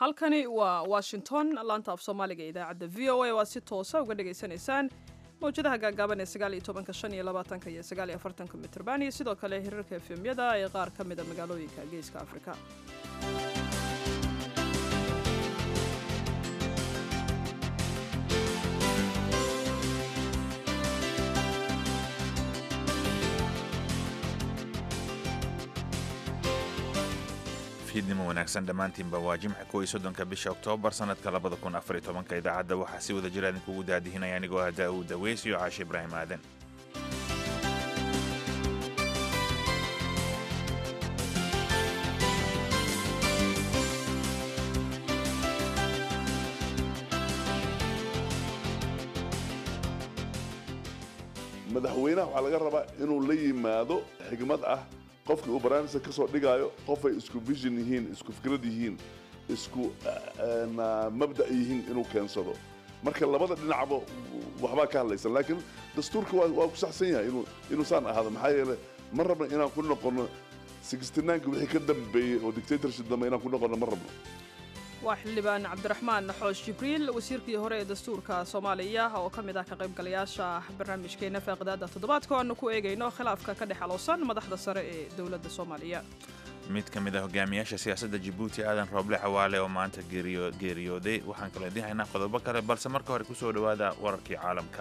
halkani waa washington laanta af soomaaliga ee idaacadda v o a oo aad si toosa uga dhagaysanaysaan mawjadaha gaagaaban ee sagaal iyo tobanka shan iyo labaatanka iyo sagaal iyo afartanka mitrban iyo sidoo kale hirarka efemyada ee qaar ka mida magaalooyinka geeska afrika fiidnimo wanaagsan dhammaantiinba waa jimca kow iyo soddonka bisha oktoobar sanadka labada kun afar iyo tobanka idaacadda waxaa si wada jira idinkugu daadihinaya anigoo ah daa'uud daweys iyo caashe ibraahim aadan madaxweynaha waxaa laga rabaa inuu la yimaado xigmad ah qofkii uu barnaamijka ka soo dhigaayo qofay isku vision yihiin isku fikrad yihiin isku mabda' yihiin inuu keensado marka labada dhinacba waxbaa ka hadlaysan laakiin dastuurka waa ku saxsan yahay inuu saan ahaado maxaa yeele ma rabno inaan ku noqono sixtinaanka wixii ka dambeeyey oo dictatorship dambe inaan ku noqono ma rabno waa xildhibaan cabdiraxmaan xoosh jibriil wasiirkii hore ee dastuurka soomaaliya oo ka mid ah ka qaybgalayaasha barnaamijkeena faaqidaada toddobaadka o aanu ku eegayno khilaafka ka dhex alowsan madaxda sare ee dowladda soomaaliya mid ka mid a hogaamiyaasha siyaasadda jabuuti aadan rooble xawaale oo maanta geeriyooday waxaan kaloo idiin haynaa qodobo kale balse marka hore kusoo dhowaada wararkii caalamka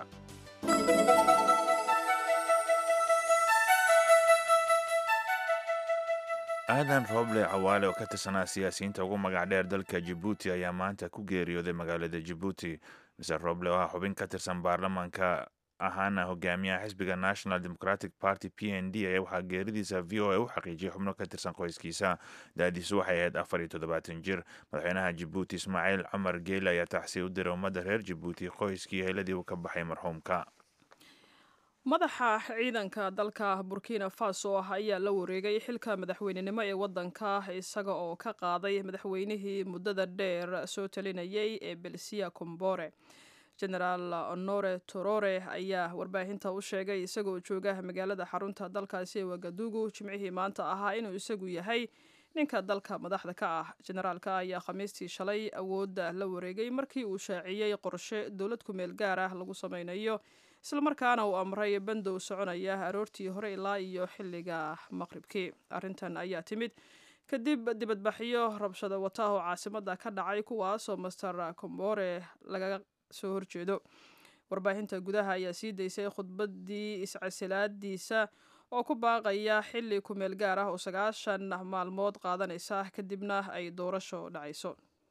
aadan rooble cawaale oo ka tirsanaa siyaasiyiinta ugu magac dheer dalka jabuuti ayaa maanta ku geeriyooday magaalada jabuuti mister roble oo ah xubin ka tirsan baarlamaanka ahaana hogaamiyaha xisbiga national democratic party p n d ayaa waxaa geeridiisa v o a u xaqiijiyay xubno ka tirsan qoyskiisa da-diisu waxay ahayd afar iyo toddobaatan jir madaxweynaha jabuuti ismaaciil cumar geele ayaa tacsiya u diray ummadda reer jabuuti qoyskii heeladii uu ka baxay marxuumka madaxa ciidanka dalka burkina faso ayaa la wareegay xilka madaxweynenimo ee waddanka isaga oo ka qaaday madaxweynihii muddada dheer soo talinayay ee belsiya combore genaraal honore torore ayaa warbaahinta u sheegay isagoo jooga magaalada xarunta dalkaasi ee wagadugu jimcihii maanta ahaa inuu isagu yahay ninka dalka madaxda ka ah generaalka ayaa khamiistii shalay awoodda la wareegay markii uu shaaciyey qorshe dowlad kumeel gaar ah lagu sameynayo islamarkaana uu amray bandow soconaya aroortii hore ilaa iyo xilliga maqribkii arrintan ayaa timid kadib dibadbaxyo rabshado wata oo caasimada ka dhacay kuwaasoo master combore laga soo horjeedo warbaahinta gudaha ayaa sii daysay khudbadii iscasilaadiisa oo ku baaqaya xilli kumeel gaar ah oo sagaashan maalmood qaadanaysa kadibna ay doorasho dhacayso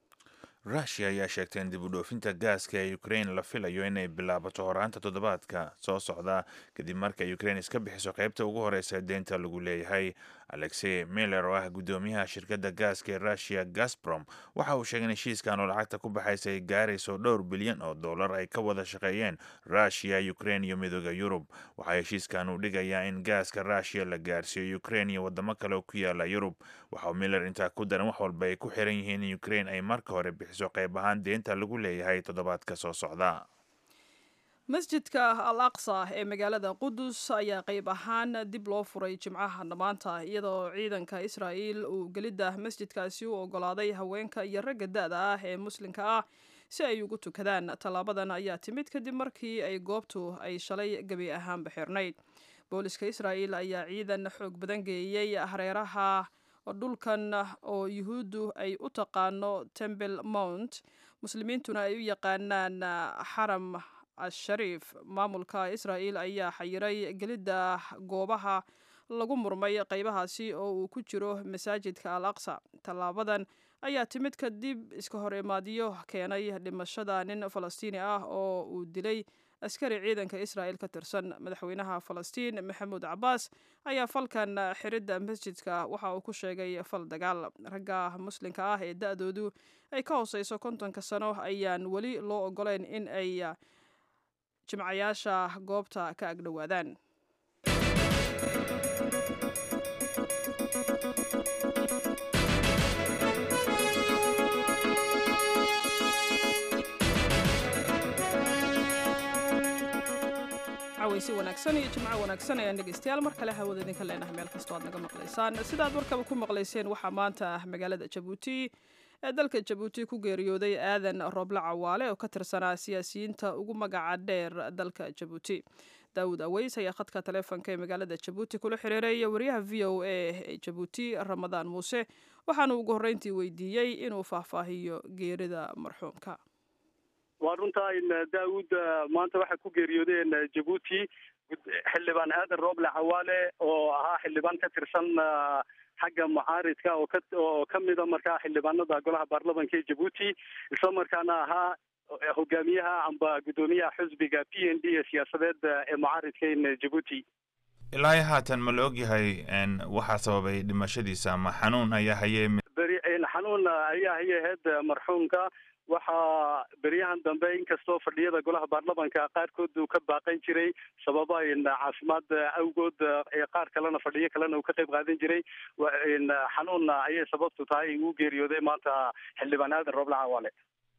rushia ayaa sheegtay in dib u dhoofinta gaaska ee ukraine la filayo inay bilaabato horaanta toddobaadka soo socda kadib marka ukraine iska bixiso qaybta ugu horeysa deynta lagu leeyahay alexey miller oo ah guddoomiyaha shirkadda gaaska ee rushia gasbrom waxa uu sheegay in heshiiskan oo lacagta ku baxaysa ay gaarayso dhowr bilyan oo dollar ay ka wada shaqeeyeen rushia ukraine iyo midooda yurub waxaa heshiiskan uu dhigayaa in gaaska rushia la gaarsiiyo ukraine iyo wadamo kale oo ku yaala yurub waxauu miller intaa ku daran wax walba ay ku xiran yihiin in ukraine ay marka hore bixiso qayb ahaan deynta lagu leeyahay toddobaadka soo socda masjidka al aqsa ee magaalada qudus ayaa qayb ahaan dib loo furay jimcaha dhammaanta iyadoo ciidanka israa'iil uu gelidda masjidkaasi u ogolaaday haweenka iyo ragga da-da ah ee muslimka ah si ay ugu tukadaan tallaabadan ayaa timid kadib markii ay goobtu ay shalay gebi ahaanba xirnayd booliska israa'iil ayaa ciidan xoog badan geeyey hareeraha dhulkan oo yuhuuddu ay u taqaano tembel mount muslimiintuna ay u yaqaanaan xaram ashariif maamulka israa'iil ayaa xayiray gelidda goobaha lagu murmay qaybahaasi oo uu ku jiro masaajidka al aqsa tallaabadan ayaa timid kadib iska hor imaadyo keenay dhimashada nin falastiini ah oo uu dilay askari ciidanka israa'il ka tirsan madaxweynaha falastiin maxamuud cabaas ayaa falkan xiridda masjidka waxa uu ku sheegay fal dagaal ragga muslimka ah ee da-doodu ay ka hooseyso kontonka sano ayaan weli loo ogoleyn in ay jimcayaasha goobta ka agdhowaadaan si wanaagsan iyo jimco wanaagsan ayaan dhegeystayaal mar kale hawada idinka leenahay meel kastoo aad naga maqlaysaan sidaad warkaba ku maqlayseen waxaa maanta magaalada jabuuti ee dalka jabuuti ku geeriyooday aadan rooble cawaale oo ka tirsanaa siyaasiyiinta ugu magaca dheer dalka jabuuti daawud aweys ayaa khadka taleefonka ee magaalada jabuuti kula xiriiray wariyaha v o a ee jabuuti ramadaan muuse waxaana ugu horreyntii weydiiyey inuu faahfaahiyo geerida marxuumka waa runtaa in daawud maanta waxay ku geeriyoodeen jabuuti xildhibaan aadan rooble cawaale oo ahaa xildhibaan ka tirsan xagga mucaaridka oo ka oo kamida markaa xildhibaanada golaha baarlamanka ee jabuuti isla markaana ahaa hogaamiyaha amba guddoomiyaha xisbiga p n d ee siyaasadeed ee mucaaridka in jabuuti ilaa haatan ma la ogyahay waxaa sababay dhimashadiisa ama xanuun ayaa haye beri xanuun ayaa haye ahayd marxuumka waxaa beryahan dambe inkastoo fadhiyada golaha baarlamanka qaarkood uu ka baaqan jiray sababa caafimaad awgood qaar kalena fadhiyo kalena uu ka qayb qaadan jiray xanuun ayay sababtu tahay uu geeriyooday maanta xildhibaan aadan rooble cawaale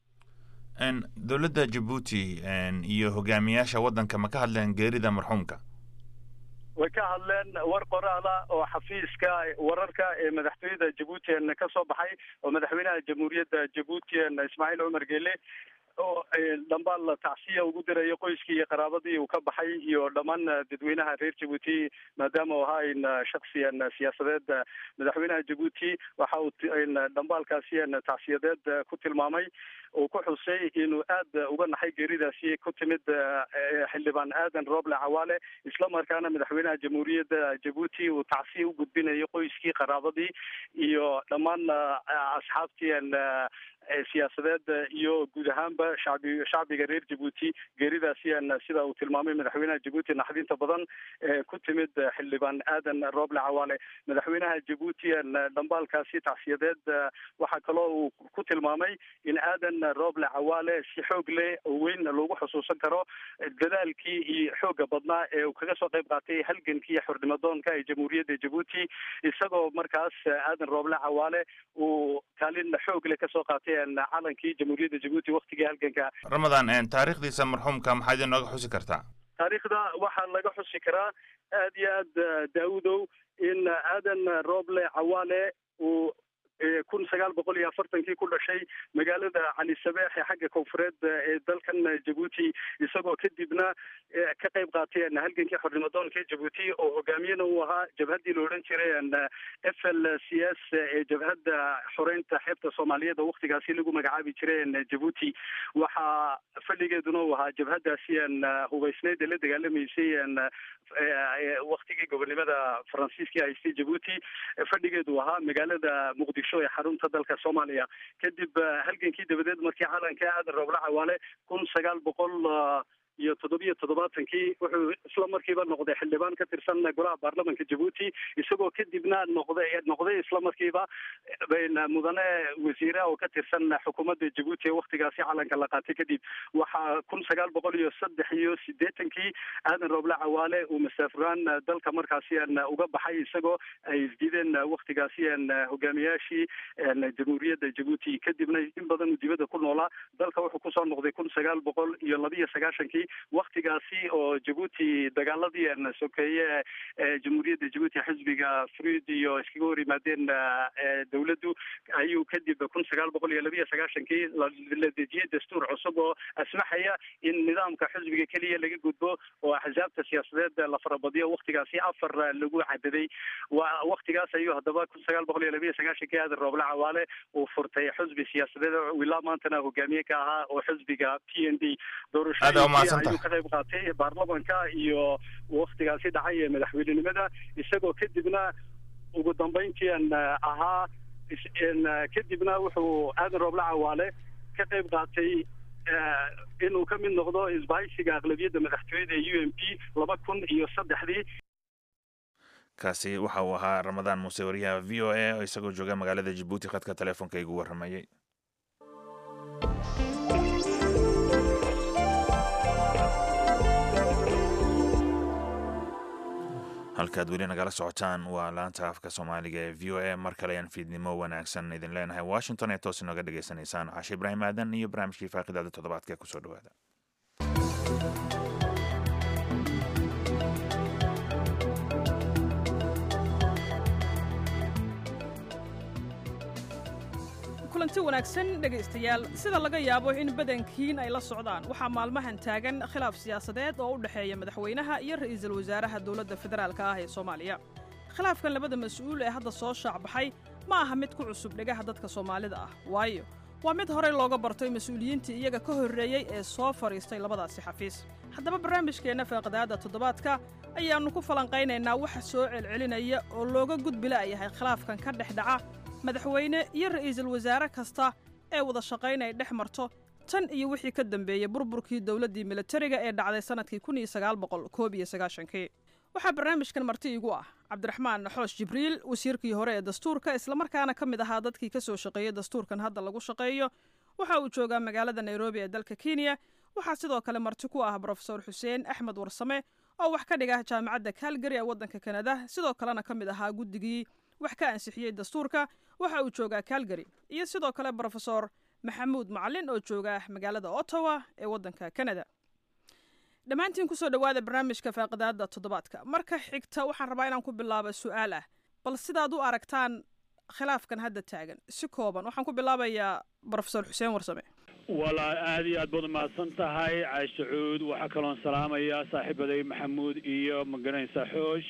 dowladda jabuuti iyo hogaamiyaasha waddanka ma ka hadleen geerida marxuumka way ka hadleen war qoraala oo xafiiska wararka ee madaxtooyada jabuuti ka soo baxay oo madaxweynaha jamhuuriyadda jabuuti ismaaciil cumar geele oo dhambaal tacsiya ugu dirayo qoyskii iyo qaraabadii uu ka baxay iyo dhammaan dadweynaha reer jabuuti maadaama uu ahaa in shaksiyan siyaasadeed madaxweynaha jabuuti waxa uu dhambaalkaasi tacsiyadeed ku tilmaamay uu ku xusay inuu aad uga naxay geeridaasi ku timid xildhibaan aadan rooble cawaale isla markaana madaxweynaha jamhuuriyadda jabuuti uu tacsiya u gudbinayo qoyskii qaraabadii iyo dhammaan asxaabtii siyaasadeed iyo guud ahaanba shacbi shacbiga reer jabuuti geeridaasi sida uu tilmaamay madaxweynaha jabuuti naxdinta badan ee ku timid xildhibaan aadan rooble cawaale madaxweynaha jabuuti dhambaalkaasi tacsiyadeed waxaa kaloo uu ku tilmaamay in aadan rooble cawaale si xoog leh oo weyn lagu xusuusan karo dadaalkii iyo xooga badnaa ee uu kaga soo qayb qaatay halgankii iyo xornimadoonka ee jamhuuriyadda jabuuti isagoo markaas aadan rooble cawaale uu kaalin xoog leh kasoo qaatay calankii jamhuuriyadda jabuuti waktigii halganka ramadaan taariikhdiisa marxuumka maxaad inooga xusi kartaa taariikhda waxaa laga xusi karaa aad iyo aad daawudow in aadan rooble cawaale uu kun sagaal boqol iyo afartankii ku dhashay magaalada cali sabeex ee xagga koonfureed ee dalkan jabuuti isagoo kadibna ka qayb qaatay halgankii xornimadoonka jabuuti oo hogaamiyena uu ahaa jabhaddii la odhan jiray f l c s ee jabhadda xoreynta xeebta soomaaliyeed oo waktigaasi lagu magacaabi jiray jabuuti waxaa fadhigeeduna uu ahaa jabhaddaasi hubaysneyd ee la dagaalamaysay waktigii gobonnimada faransiiskii haystay jabuuti fadhigeedu ahaa magaalada muqdisho ee xarunta dalka soomaaliya kadib halgankii dabadeed markii calanka aadan rooble cawaale kun sagaal boqol iyo toddobiyo toddobaatankii wuxuu isla markiiba noqday xildhibaan ka tirsan golaha baarlamanka jabuuti isagoo kadibna noqday noqday isla markiiba mudane wasiire oo ka tirsan xukuumadda jabuuti ee waktigaasi calanka la qaatay kadib waxaa kun sagaal boqol iyo saddex iyo sideetankii aadan rooble cawaale uu masaafuraan dalka markaasi uga baxay isagoo ay isdiideen waktigaasi hogaamiyaashii jamhuuriyadda jabuuti kadibna in badan uu dibadda ku noolaa dalka wuxuu kusoo noqday kun sagaal boqol iyo labiyo sagaashankii waktigaasi oo jabuuti dagaaladii sokeeye ee jamhuuriyadda jabuuti xisbiga fruid iyo iskaga hor yimaadeen dawladdu ayuu kadib kun sagaal boqol iyo labiyo sagaashankii la dejiyey dastuur cusub oo asmaxaya in nidaamka xisbiga keliya laga gudbo oo axsaabta siyaasadeed la farabadiyo waktigaasi afar lagu cadaday waa waktigaas ayuu haddaba kun sagaal boqol iyo labiyo sagaashankii aadan rooble cawaale uu furtay xisbi siyaasadeed ilaa maantana hogaamiye ka ahaa oo xisbiga p n d doorashooyinki ayuu ka qayb qaatay baarlamanka iyo waktigaasi dhacay ee madaxweynenimada isagoo kadibna ugu dambeyntii ahaa kadibna wuxuu aadan rooble cawaale ka qayb qaatay inuu ka mid noqdo isbahaysiga aqlabiyadda madaxtooyada ee u m p laba kun iyo saddexdii kaasi waxa uu ahaa ramadaan muuse wariyaha v o a oo isagoo jooga magaalada jabuuti khadka teleefonka igu warramayay halkaad weli nagala socotaan waa laanta afka soomaaliga ee v o a mar kale ayaan fiidnimo wanaagsan idin leenahay washington ee toos inooga dhagaysanaysaan cashe ibraahim aadan iyo barnaamijkii faaqidaada toddobaadka ee kusoo dhawaada kulanti wanaagsan dhegaystayaal sida laga yaabo in badankiin ay la socdaan waxaa maalmahan taagan khilaaf siyaasadeed oo u dhexeeya madaxweynaha iyo ra'iisul wasaaraha dowladda federaalka ah ee soomaaliya khilaafkan labada mas-uul ee hadda soo shaacbaxay ma aha mid ku cusub dhegaha dadka soomaalida ah waayo waa mid horey looga bartay mas-uuliyiintii iyaga ka horreeyey ee soo fadhiistay labadaasi xafiis haddaba barnaamijkeenna faaqadaadda toddobaadka ayaannu ku falanqaynaynaa waxa soo celcelinaya oo looga gudbila yahay khilaafkan ka dhex dhaca madaxweyne iyo ra'iisul wasaare kasta ee wada shaqaynay dhex marto tan iyo wixii ka dambeeyey burburkii dowladdii militariga ee dhacday sannadkii kun iyo sagaal boqol koob iyo sagaashankii waxaa barnaamijkan marti igu ah cabdiraxmaan xoosh jibriil wasiirkii hore ee dastuurka islamarkaana ka mid ahaa dadkii ka soo shaqeeyey dastuurkan hadda lagu shaqeeyo waxa uu joogaa magaalada nairobi ee dalka kenya waxaa sidoo kale marti ku ah brofesor xuseen axmed warsame oo wax ka dhiga jaamacadda kalgari ee waddanka kanada sidoo kalena ka mid ahaa guddigii wax ka ansixiyey dastuurka waxa uu joogaa kalgari iyo sidoo kale brofesor maxamuud macalin oo jooga magaalada ottawa ee waddanka kanada dhammaantiin kusoo dhowaada barnaamijka faaqidaadda toddobaadka marka xigta waxaan rabaa inaan ku bilaabo su'aal ah bal sidaad u aragtaan khilaafkan hadda taagan si kooban waxaan ku bilaabayaa brofesor xuseen warsame walaa aada iyo aad baad umahadsan tahay caashe cuud waxaa kaloon salaamayaa saaxiibaday maxamuud iyo magaranaysa xoosh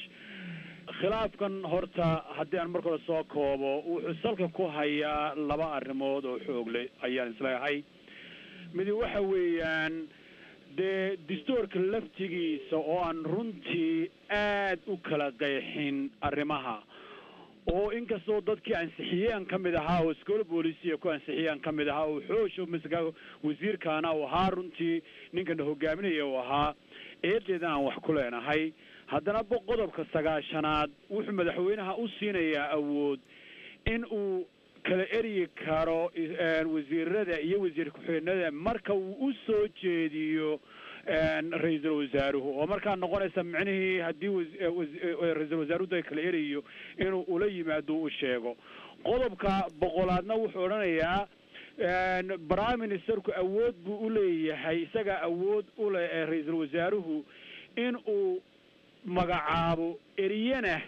khilaafkan horta haddii aan marka hore soo koobo wuxuu salka ku hayaa laba arrimood oo xoogle ayaan isleehay midi waxa weeyaan dee dastuurka laftigiisa oo aan runtii aad u kala qeexin arrimaha oo inkastoo dadkii ansixiyeen ka mid ahaa oo iskoola boolisiya ku ansixiyeen ka mid ahaa oo xoosho masga wasiirkaana uu ahaa runtii ninkana hogaaminaya uu ahaa eedeedan aan wax ku leenahay haddana qodobka sagaashanaad wuxuu madaxweynaha u siinayaa awood in uu kala eryi karo wasiirada iyo wasiir ku-xigeenada marka uu u soo jeediyo ra-iisul wasaaruhu oo markaa noqonaysa micnihii haddii ra-iisul wasaaruhu kala erayo inuu ula yimaado u sheego qodobka boqolaadna wuxuu odhanayaa prime ministerku awood buu uleeyahay isagaa awood ule ra-iisul wasaaruhu in uu magacaabo eriyana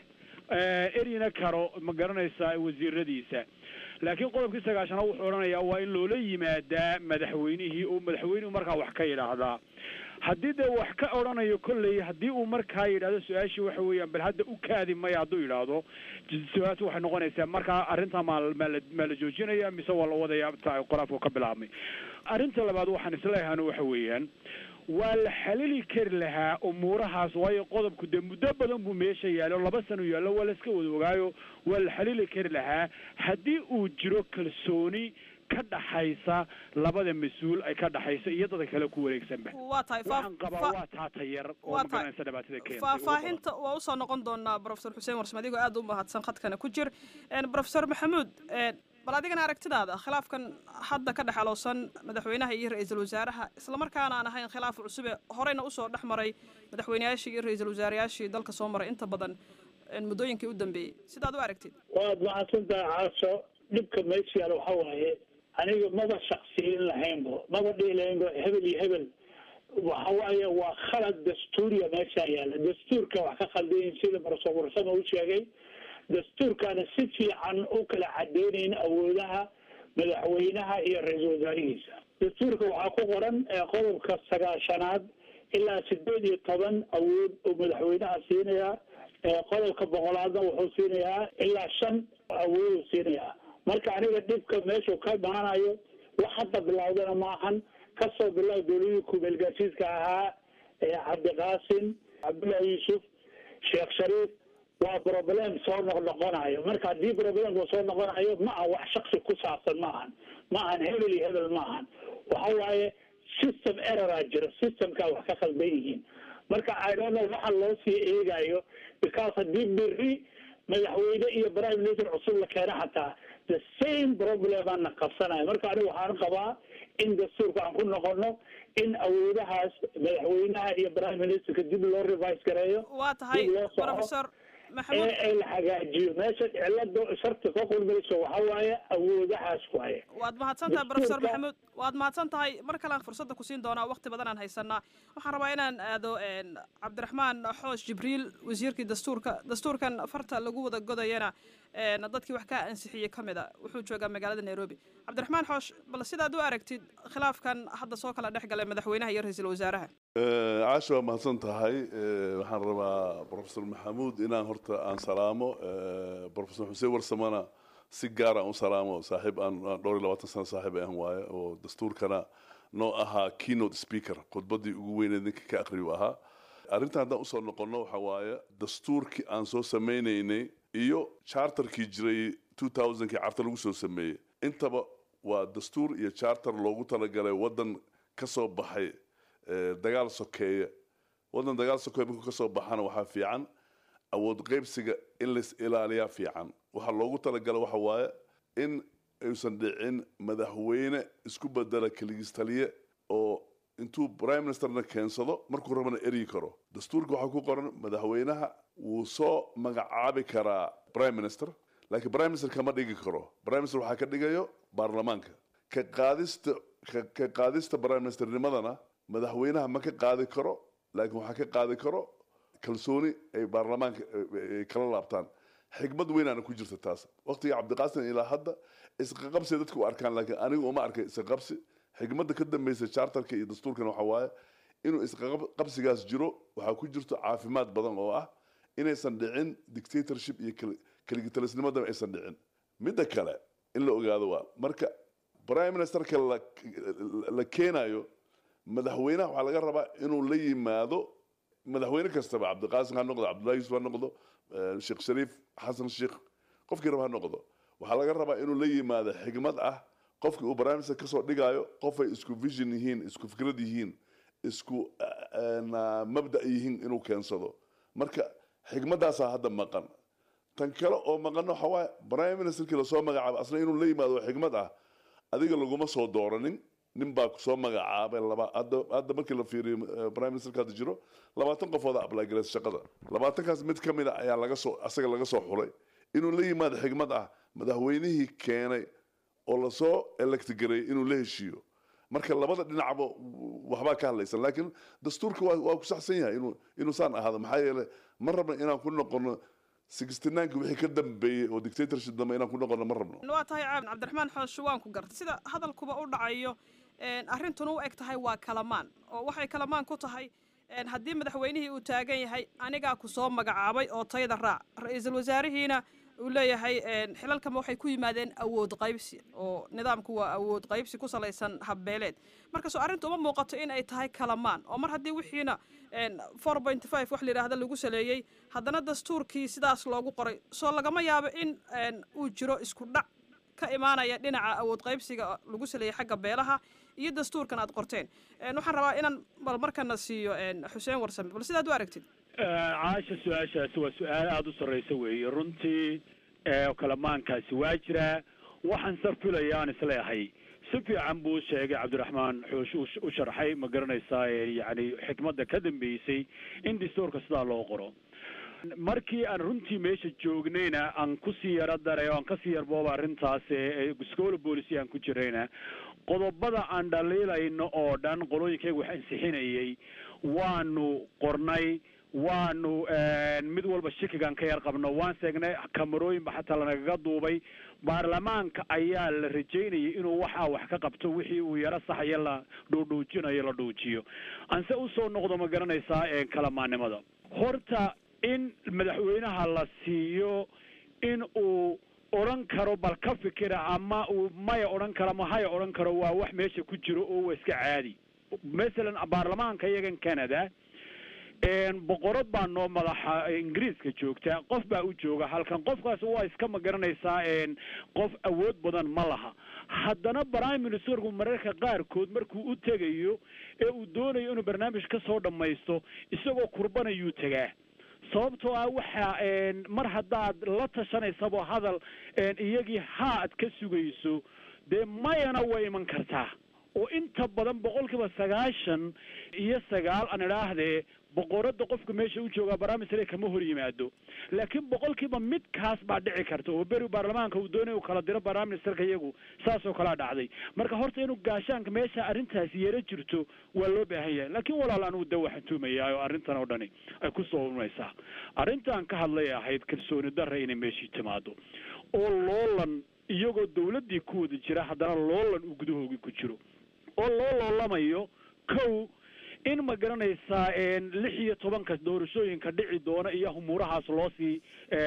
eryina karo ma garanaysaa wasiiradiisa laakiin qodobkii sagaashanaad wuxuu odhanayaa waa in loola yimaadaa madaxweynihii oo madaxweynuhu markaa wax ka yidhaahdaa haddii dee wax ka odhanayo kolley haddii uu markaa yidhahdo su-aashii waxa weeyaan bal hadda u kaadi maya hadduu yidhaahdo su-aashu waxay noqonaysaa markaa arrintaa maa maala maa la joojinaya mise waa la wadaya qoraafku ka bilaabmay arrinta labaad waxaan isleeyahan waxa weeyaan waa la xalili kari lahaa umuurahaas waayo qodobku dee muddo badan buu meesha yaallo laba sano yaallo waa la iska wada ogaayo waa la xalili kari lahaa haddii uu jiro kalsooni ka dhaxaysa labada mas-uul ay ka dhaxaysa iyo dadka kale ku wareegsanba waa tahay waxaan qabaa waa taata yar oo waa magaranaysa dhibaatada keentay faahfaahinta waa usoo noqon doonaa brofesor xuseen warsame adigoo aad u mahadsan khadkana ku jir brofesor maxamuud bal adigana aragtidaada khilaafkan hadda ka dhexalowsan madaxweynaha iyo ra-iisul wasaaraha islamarkaana aan ahayn khilaaf cusube horeyna usoo dhex maray madaxweyneyaashii iyo ra-iisul wasaarayaashii dalka soo maray inta badan muddooyinkii u dambeeyey sidaad u aragtid waad mahadsantahay caaso dhibka meesha yaala waxa waaye aniga maba shaksiyin lahaynbo maba dhihi lahaynbo hebel iyo hebel waxa waaye waa khalad dastuuriya meesha yaala dastuurka wax ka khaldayin sida marso warsama u sheegay dastuurkaana si fiican u kala cadeynayn awoodaha madaxweynaha iyo ra-iisul wasaarihiisa dastuurka waxaa ku qoran qodobka sagaashanaad ilaa sideed iyo toban awood uu madaxweynaha siinayaa qodobka boqolaadna wuxuu siinayaa ilaa shan awooduu siinayaa marka aniga dhibka meeshuu ka imaanayo wax hadda bilowdana maahan kasoo bilow dowladii kumeelgaasiiska ahaa cabdiqaasim cabdullahi yuusuf sheekh shariif waa problem soo noqnoqonayo marka haddii problemka soo noqonayo ma aha wax shaksi ku saabsan ma ahan ma ahan hebel iyo hebel ma ahan waxa waaye system erroraa jiro systemkaa wax ka khaldan yihiin marka idonno waxa loo sii eegayo because haddii beri madaxweyne iyo prime minister cusub la keena xataa the same problem aan na qabsanayo marka aniga waxaan qabaa in dastuurka aan ku noqono in awoodahaas madaxweynaha iyo prime ministerka dib loo revise gareeyo waa tahay dib loo soco brofesor maxamuud ee la hagaajiyo meesha cilada sharta ka kulmayso waxa waaye awoodahaas waaye waad mahadsan tahay professor Dastuurka- maxamuud waad mahadsan tahay mar kalean fursadda ku siin doonaa waqti badan aan haysanaa waxaan rabaa inaan aado een, cabdiraxmaan xoosh jibriil wasiirkii dastuurka dastuurkan farta lagu wada godayana een, dadkii wax ka ansixiyey ka mid a wuxuu joogaa magaalada nairobi cabdiraxmaan xoosh bal sidaad u aragtid khilaafkan hadda soo kala dhex galay madaxweynaha iyo ra-iisul wasaaraha Eh, caasha waa mahadsan tahay Eh, waxaan rabaa professor maxamuud inaan horta aan salaamo Eh, professor xuseen warsamana si gaar aan u salaamo saaxiib aan aan dhowr iyo labaatan sano saaxiib aan waaye oo dastuurkana noo ahaa keynote speaker khudbaddii ugu weyneed ninka ka aqriyu ahaa arrintan haddaan usoo noqonno waxa waaye dastuurkii aan soo samaynaynay iyo charterkii jiray 2000kii carta lagu soo sameeyey intaba waa dastuur iyo charter loogu talagalay waddan ka soo baxay eh, dagaal sokeeye waddan dagaal sokeeye markuu ka soo baxana waxaa fiican awood qaybsiga in lais ilaaliyaa fiican waxaa loogu talagalay waxa waaye in aysan dhicin madaxweyne isku bedela keligiis taliye oo intuu prime ministerna keensado markuu rabana eryi karo dastuurka waxaa ku qoran madaxweynaha wuu soo magacaabi karaa prime minister laakiin prime minister kama dhigi karo prime minister waxaa ka dhigayo baarlamaanka ka qaadista ka, ka qaadista prime ministernimadana madaxweynaha ma ka qaadi karo laakiin waxaa ka qaadi karo kalsooni ay baarlamaanka ay kala laabtaan xigmad weynaana ku jirta taas waqtiga cabdiqaasim ilaa hadda isqaqabsi dadku u arkaan laakiin anigu uma arkay isqaqabsi xigmadda ka dambeysa charterka iyo dastuurkana waxaa waaye inuu isqaqabsigaas jiro waxaa ku jirto caafimaad badan oo ah inaysan dhicin dictatorship iyo keli- keligitalisnimadaba aysan dhicin midda kale in la ogaado waa marka prime ministerka la la keenayo madaxweynaha waxaa laga rabaa inuu la yimaado madaxweyne kastaba cabdiqaasim ha noqdo cabdullahi yuusuf ha noqdo eh, sheekh shariif xasan sheekh qofkii raba ha noqdo waxaa laga rabaa inuu la yimaado xigmad ah qofkii uu prime minister kasoo dhigayo qofay isku vision yihiin isku fikrad yihiin isku eh, na- mabda yihiin inuu keensado marka xigmadaasaa hadda maqan tan kale oo maqan waxa waaye prime ministerkii lasoo magacaabo asna inuu la yimaado oo xigmad ah adiga laguma soo dooranin nin baa kusoo magacaabay laba hadda hadda markii la fiiriyo eh, prime ministerka hadda jiro labaatan qofooda ablagareys shaqada labaatankaas mid ka mid a ayaa laga soo asaga laga soo xulay inuu la yimaado xigmad ah madaxweynihii keenay oo lasoo electgareeyay inuu la heshiiyo marka labada dhinacba waxbaa ka hadlaysan laakiin dastuurka waa waa ku saxsan yahay inuu inuu saan ahaado maxaa yeelay ma rabna inaan ku noqono sixty-nineki wixii ka dambeeyey oo dictatorship dambe inaan ku noqono ma rabno waa tahay caab cabdiraxmaan xoosh waan ku gartay sida hadalkuba u dhacayo een, arrintuna u eg tahay waa kalamaan oo waxay kalamaan ku tahay een, haddii madaxweynihii uu taagan yahay anigaa ku soo magacaabay oo tayda raac ra-iisul wasaarihiina uu leeyahay een, xilalkama waxay ku yimaadeen awood qaybsi oo nidaamku waa awood qaybsi ku salaysan habbeeleed marka soo arrintu uma muuqato in ay tahay kalamaan oo mar haddii wixiina four point five wax la yidhaahda lagu saleeyey haddana dastuurkii sidaas loogu qoray soo lagama yaabo in een, uu jiro isku dhac ka imaanaya dhinaca awood qaybsiga lagu saleeyey xagga beelaha iyo dastuurkan aad qorteen Een, waxaan rabaa inaan bal markana siiyo een, xuseen warsame bal sidaad u aragtid caasha su-aashaasi waa su-aal aada u sarreysa weeye runtii ee kalamaankaasi waa jiraa waxaan sa filaya aan isleehay si fiican buu sheegay cabdiraxmaan xoosh u sh- u sharxay ma garanaysaa ee yacni xikmadda ka dambeysay in dastuurka sidaa loo qoro markii aan runtii meesha joognayna aan kusii yaro daray oo aan kasii yarbooba arrintaas ee scola policy aan ku jirayna qodobada aan dhaliilayno oo dhan qolooyinkayga wax ansixinayay waanu qornay waanu mid walba shikigaan ka yar qabno waan seegnay kamarooyinba xataa lanagaga duubay baarlamaanka ayaa la rajaynayay inuu waxaa wax ka qabto wixii uu yaro saxaya la dhuudhuujinayo la dhuujiyo anse usoo noqdo ma garanaysaa ee kalamaannimada horta in madaxweynaha la siiyo in uu odhan karo bal ka fikira ama uu maya odhan karo ama haya odhan karo waa wax meesha ku jiro oo waa iska caadi masalan baarlamaanka iyagan canada boqorad baa noo madaxa ingiriiska joogta qof baa u jooga halkan qofkaas waa iska ma garanaysaa qof awood badan ma laha haddana prime ministerku mararka qaarkood markuu u tegayo ee uu doonayo inuu barnaamij ka soo dhammaysto isagoo kurbanayuu tegaa sababtoo ah waxa mar haddaad la tashanaysabo hadal iyagii haa ad ka sugayso dee mayana way iman kartaa oo inta badan boqol kiiba sagaashan iyo sagaal aan idhaahdee boqorada qofka meesha u joogaa barnaamijsare kama hor yimaado laakiin boqolkiiba midkaas baa dhici karta oo beri baarlamaanka uu doonay uu kala diro barnaamijsarka iyagu saasoo kalaa dhacday marka horta inuu gaashaanka meesha arrintaasi yaro jirto waa loo baahan yahay laakiin walaal anugu de waxaan tuumayaa oo arrintan oo dhani ay ku soo urmaysaa arrintaan ka hadlay ahayd kalsooni darra inay meeshii timaado oo loolan iyagoo dawladdii ku wada jira haddana loolan uu gudahoogii ku jiro oo loo loolamayo kow in ma garanaysaa lix iyo tobanka doorashooyinka dhici doona iyo humuurahaas loo sii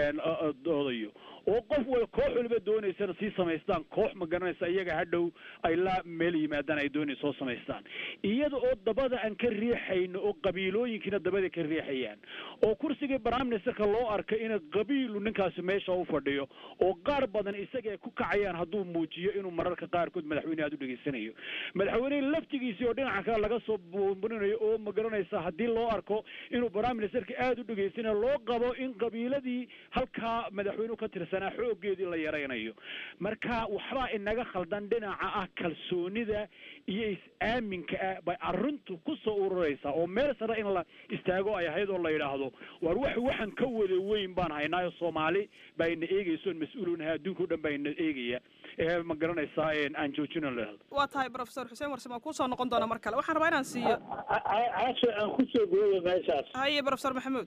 doodayo oo qof wal koox waliba doonaysana sii samaystaan koox ma garanaysa iyaga hadhow ay la meel yimaadaan ay doonay soo samaystaan iyada oo dabada aan ka riixayno oo qabiilooyinkiina dabada ka riixayaan oo kursigii prime ministerka loo arkay in qabiilu ninkaasi meesha u fadhiyo oo qaar badan isaga ku kacayaan hadduu muujiyo inuu mararka qaarkood madaxweyne aad u dhegaysanayo madaxweynehi laftigiisii oo dhinaca kale laga soo buunburinayo oo ma garanaysa haddii loo arko inuu prime ministerka aada u dhegaysanayo loo qabo in qabiiladii halkaa madaxweynuhu ka tirsanaa xoogeedii la yaraynayo marka waxbaa inaga khaldan dhinaca ah kalsoonida iyo is-aaminka ah bay arrintu ku soo ururaysaa oo meel sare in la istaago ay ahayd oo la yidhaahdo war wax waxaan ka wada weyn baan haynaayo soomaali baa ina eegayso mas-uulunaha adduunka o dhan baa ina eegaya ma garanaysaa aan joojino lahado waa tahay professor xuseen warsame waan kusoo noqon doona mar kale waxaan rabaa inaan siiyo casho aan kusoo gooyo meeshaas haye professor maxamuud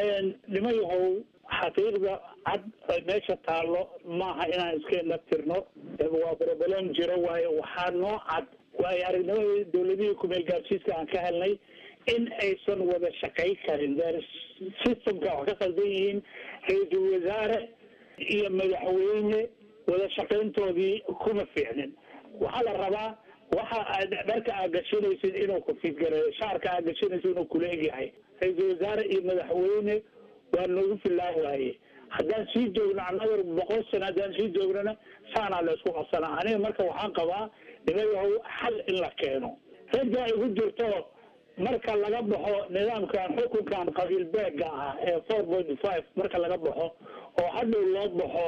nima yahow xaqiiqda cad meesha taallo maaha inaan iska naftirno waa broblem jiro waayo waxaa noo cad waayo aragnimadii dawladihii kumeel gaarsiiska aan ka helnay in aysan wada shaqay karin systemka wax ka qaldan yihiin ra-iisul wasaare iyo madaxweyne wada shaqayntoodii kuma fiicnin waxaa la rabaa waxa aad dharka aad gashanaysid inuu ku fidgareeyo shaarka aad gashanaysid inuu kula egyahay ra-iisul wasaare iyo madaxweyne waa noogu fillaan waaye haddaan sii joogno annaga boqol sano haddaan sii joognana saanaa la isku qabsanaa aniga marka waxaan qabaa nimayahow xal in la keeno ragga igu jirto marka laga baxo nidaamkan xukunkan qabiil beega ah ee four point five marka laga baxo oo hadhow loo baxo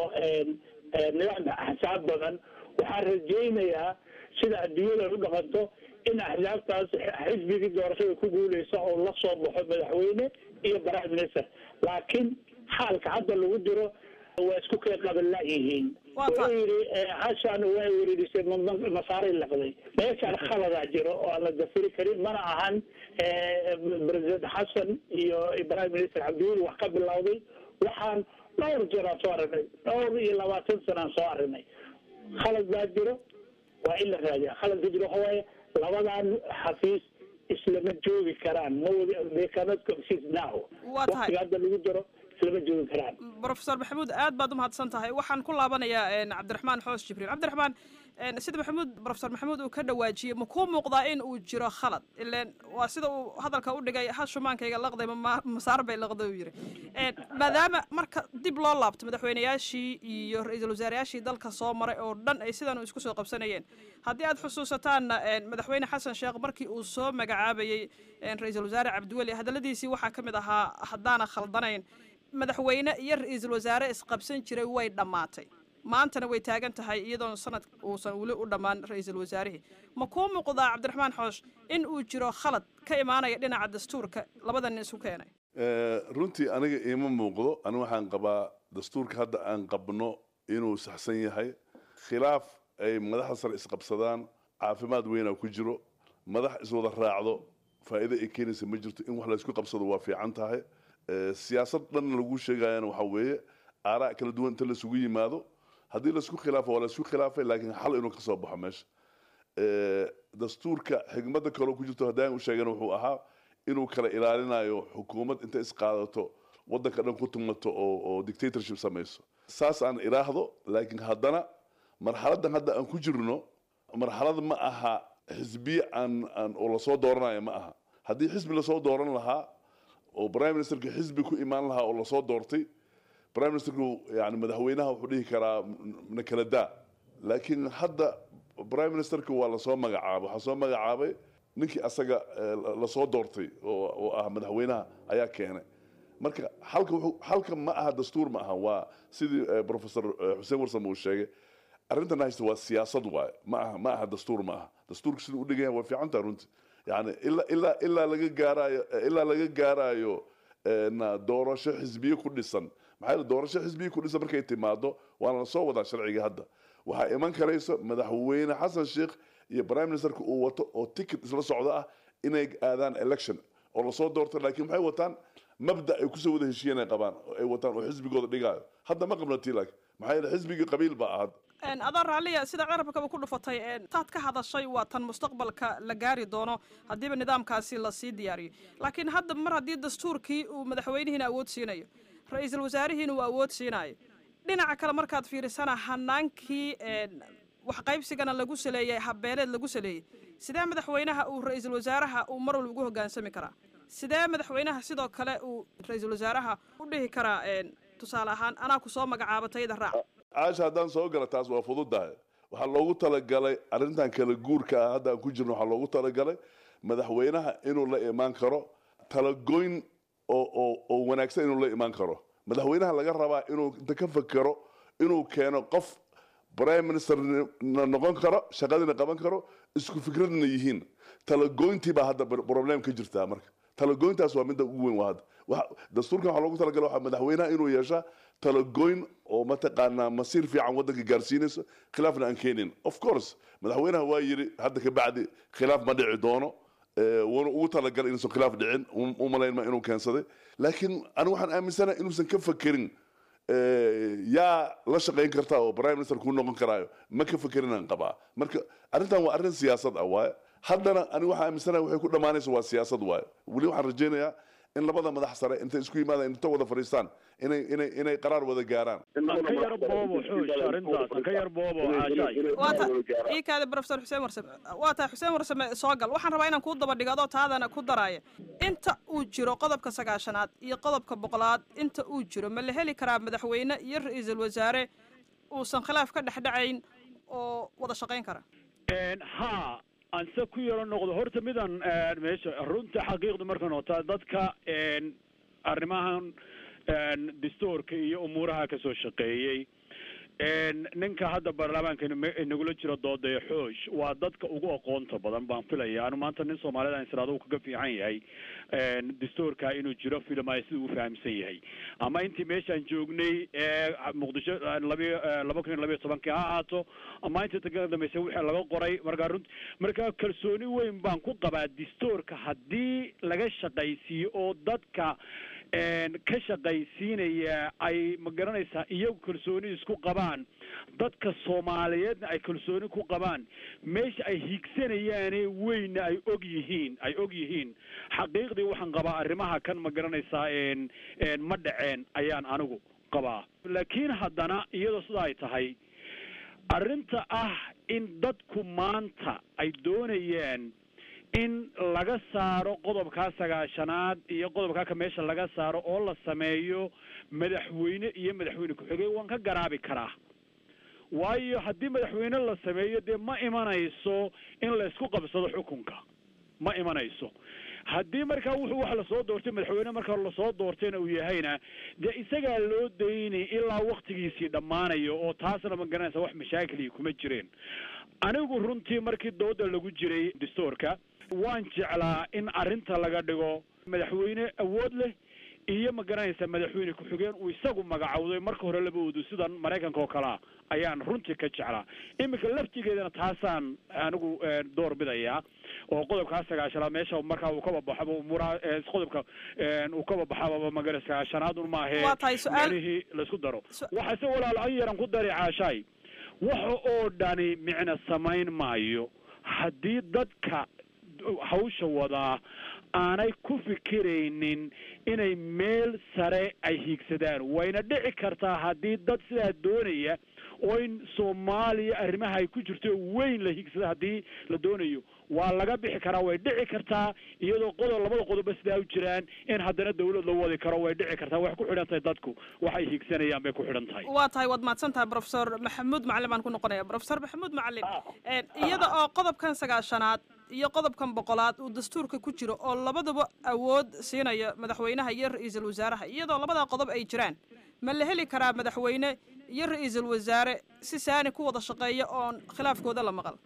nidaamka axsaab badan waxaan rajaynayaa sida adduunyada u dhaqanto in axsaabtaas xisbigii doorashada ku guuleysa oo la soo baxo madaxweyne iyo prime minister laakiin xaalka hadda lagu jiro waa isku kay qabala yihiin wuxuu yidhi hashan waa wereerisay masaaray laqday meeshaan khaladaa jiro oo aan la dafiri karin mana ahan president xasan iyo prime minister cabdiweli wax ka bilowday waxaan dhowr jeer aan soo aragnay dhowr iyo labaatan sana aan soo aragnay khalad baa jiro waa in la raadiya khalad ka jiro waxa waaye labadan xafiis islama joogi karaan they cannot coexist now waqtiga hadda lagu jiro islama joogi karaan professor maxamuud aad baad umahadsan tahay waxaan ku laabanayaa cabdiraxmaan xoos jibriil cabdiraxmaan sida maxamuud professor maxamuud uu ka dhawaajiyey ma kuu muuqdaa in uu jiro khalad ilen waa sida uu hadalka u dhigay ha shumaankayga laqday masaar bay laqday uu yidhi maadaama marka dib loo laabto madaxweyneyaashii iyo ra-iisul wasaarayaashii dalka soo maray oo dhan ay sidan isku soo qabsanayeen haddii aad xusuusataanna madaxweyne xasan sheekh markii uu soo magacaabayey ra-iisul wasaare cabdiweli hadalladiisii waxaa ka mid ahaa haddaana khaldanayn madaxweyne iyo ra-iisul wasaare isqabsan jiray way dhammaatay maantana way taagan tahay iyadoon sanad uusan weli u dhammaan ra-iisul wasaarihii ma kuu muuqdaa cabdiraxmaan xoosh in uu jiro khalad ka imaanaya dhinaca dastuurka labada nin isu keenay runtii aniga iima muuqdo aniga waxaan qabaa dastuurka hadda aan qabno inuu saxsan yahay khilaaf ay madaxda sare isqabsadaan caafimaad weynaa ku jiro madax iswada raacdo faa'iido ay keenaysa ma jirto in wax laysku qabsado waa fiican tahay siyaasad dhan lagu sheegayana waxa weeye aaraa kala duwan inta laisugu yimaado haddii laisku khilaafo waa laisku khilaafay laakiin xal inuu ka soo baxo meesha dastuurka xigmadda kaloo ku jirto haddaan u sheegana wuxuu ahaa inuu kala ilaalinayo xukuumad inta isqaadato waddanka dhan ku tumato oo oo dictatorship samayso saas aan iraahdo laakiin haddana marxaladdan hadda aan ku jirno marxalad ma aha xisbiye aan aan oo lasoo dooranayo ma aha haddii xisbi lasoo dooran lahaa oo prime ministerka xisbi ku imaan lahaa oo lasoo doortay prime ministerku yani madaxweynaha wuxuu dhihi karaa na kala daa laakiin hadda prime ministerka waa lasoo magacaabay waxaa soo magacaabay ninkii asaga lasoo doortay oo ah madaxweynaha ayaa keenay marka halka wuxuu halka ma aha dastuur ma aha waa sidii professor xuseen warsam uu sheegay arrintan haysta waa siyaasad waaye ma aha ma aha dastuur ma aha dastuurka siduu u dhigan yahay waa fiican taha runtii yani ilaa ilaa ilaa laga gaarayo ilaa laga gaarayo na doorasho xisbiye ku dhisan maxaa yeele doorasho xisbiye ku dhisan markay timaado waana lasoo wadaa sharciga hadda waxaa iman karayso madaxweyne xasan sheekh iyo prime ministerka uu wato oo ticket isla socdo ah inay aadaan election oo lasoo doorto laakiin maxay wataan mabda ay kusoo wada heshiiyeen ay qabaan oo ay wataan oo xisbigooda dhigaayo hadda ma qabno tilag maxaa yeele xisbigii qabiil baa ahad adoo raalliya sida carabkaba ku dhufatay taad ka hadashay waa tan mustaqbalka la gaari doono haddiiba nidaamkaasi lasii diyaariyo laakiin hadda mar haddii dastuurkii uu madaxweynihiina awood siinayo ra-iisul wasaarihiina uu awood siinayo dhinaca kale markaad fiirisana hanaankii wax qaybsigana lagu saleeyey habbeeleed lagu saleeyey sidee madaxweynaha uu ra-iisul wasaaraha uu mar walba ugu hoggaansami karaa sidee madaxweynaha sidoo kale uu ra-iisul wasaaraha u dhihi karaa tusaale ahaan anaa ku soo magacaaba tayada raac caasha haddaan soo gala taas waa fududahay waxaa loogu talagalay arrintan kala guurka ah hadda aan ku jirno waxaa loogu talagalay madaxweynaha inuu la imaan karo talagoyn oo oo oo wanaagsan inuu la imaan karo madaxweynaha laga rabaa inuu inta ka fakero inuu keeno qof prime minister na noqon karo shaqadina qaban karo isku fikradna yihiin talagoyntii baa hadda problem ka jirtaa marka talagoyntaas waa midda ugu weyn waa hadda dastuurkan waxaa loogu talagalay waxaa madaxweynaha inuu yeeshaa talagoyn oo mataqaanaa masiir fiican waddanka gaarsiinayso khilaafna aan keenin of course madaxweynaha waa yiri hadda ka bacdi khilaaf ma dhici doono wuuna ugu talagalay inuusan khilaaf dhicin u malaynma inuu keensaday laakiin anigu waxaan aaminsanahay inuusan ka fakerin yaa la shaqayn kartaa oo prime minister kuu noqon karaayo ma ka fakerinaan qabaa marka arrintan waa arrin siyaasad ah waaye haddana anigu waxaan aaminsanahay waxay ku dhammaanaysa waa siyaasad waaye weli waxaan rajaynayaa in labada madax sare intay isku yimaadaan inta wada fadhiistaan inay inay inay qaraar wada gaaraan aan ka yar boobo xoosh arrintaas aan ka yar boobo caashaay waata ii kaada professor xuseen warsame waa tahay xuseen warsame soo gal waxaan rabaa inaan kuu daba dhigo adoo taadana ku daraaya inta uu jiro qodobka sagaashanaad iyo qodobka boqolaad inta uu jiro ma la heli karaa madaxweyne iyo ra-iisul wasaare uusan khilaaf ka dhexdhacayn oo wada shaqayn kara ha anse ku yaro noqdo horta midan meesha runta xaqiiqda markan otaa dadka arrimahan dastuurka iyo umuuraha ka soo shaqeeyey ninka hadda baarlamaanka nagula jiro doodaya xoosh waa dadka ugu aqoonta badan baan filaya anu maanta nin soomaalida israado uu kaga fiican yahay dastuurka inuu jiro filmaya sida uu fahamsan yahay ama intii meeshaan joognay ee muqdisho labi laba kun iyo labiyo tobankii ha ahaato ama intii ta ka dambaysa wixii laga qoray markaa runt marka kalsooni weyn baan ku qabaa dastuurka haddii laga shaqaysiiyo oo dadka ka shaqaysiinaya ay ma garanaysaa iyagu kalsooni isku qabaan dadka soomaaliyeedna ay kalsooni ku qabaan meesha ay hiigsanayaane weyna ay og yihiin ay og yihiin xaqiiqdii waxaan qabaa arrimaha kan ma garanaysaa ma dhaceen ayaan anigu qabaa laakiin haddana iyadoo sida ay tahay arrinta ah in dadku maanta ay doonayaan in laga saaro qodobkaa sagaashanaad iyo qodobkaa ka meesha laga saaro oo la sameeyo madaxweyne iyo madaxweyne ku-xigeen waan ka garaabi karaa waayo haddii madaxweyne la sameeyo dee ma imanayso in laysku qabsado xukunka ma imanayso haddii markaa wuxuu wax lasoo doortay madaxweyne markaa lasoo doortayna uu yahayna dee isagaa loo daynay ilaa waktigiisii dhammaanayo oo taasna ma garanaysa wax mashaakilii kuma jireen anigu runtii markii dooda lagu jiray dastuurka waan jeclaa in arrinta laga dhigo madaxweyne awood leh iyo ma garanaysa madaxweyne ku-xigeen uu isagu magacowday marka hore laba odu sidan maraykanka oo kalea ayaan runtii ka jeclaa iminka laftigeedana taasaan anigu door bidayaa oo qodobkaa sagaashanaad meesha markaa uu kaba baxaba umuuraha qodobka uu kaba baxaba magara sagaashanaadun maahee Waa tahay su'aal- meelihii laisku daro Su- waxaase walaal an yaran ku dari caashaay waxa oo dhani micna samayn maayo haddii dadka hawsha wadaa aanay ku fikiraynin inay meel sare ay hiigsadaan wayna dhici kartaa haddii dad sidaa doonaya oo in soomaaliya arrimaha ay ku jirto weyn la hiigsada haddii la doonayo waa laga bixi karaa way dhici kartaa iyadoo qodob labada qodobba sidaa u jiraan in haddana dawlad la wadi karo way dhici kartaa waxay ku xidhan tahay dadku waxay hiigsanayaan bay ku xidhan tahay waa tahay waad mahadsan tahay professor maxamuud macalin baan ku noqonaya professor maxamuud macalin een, iyada oo qodobkan sagaashanaad iyo qodobkan boqolaad uu dastuurka ku jiro oo labaduba awood siinaya madaxweynaha iyo ra-iisul wasaaraha iyadoo labadaa qodob ay jiraan ma la heli karaa madaxweyne iyo ra-iisul wasaare si saani ku wada shaqeeya oon khilaafkooda la maqal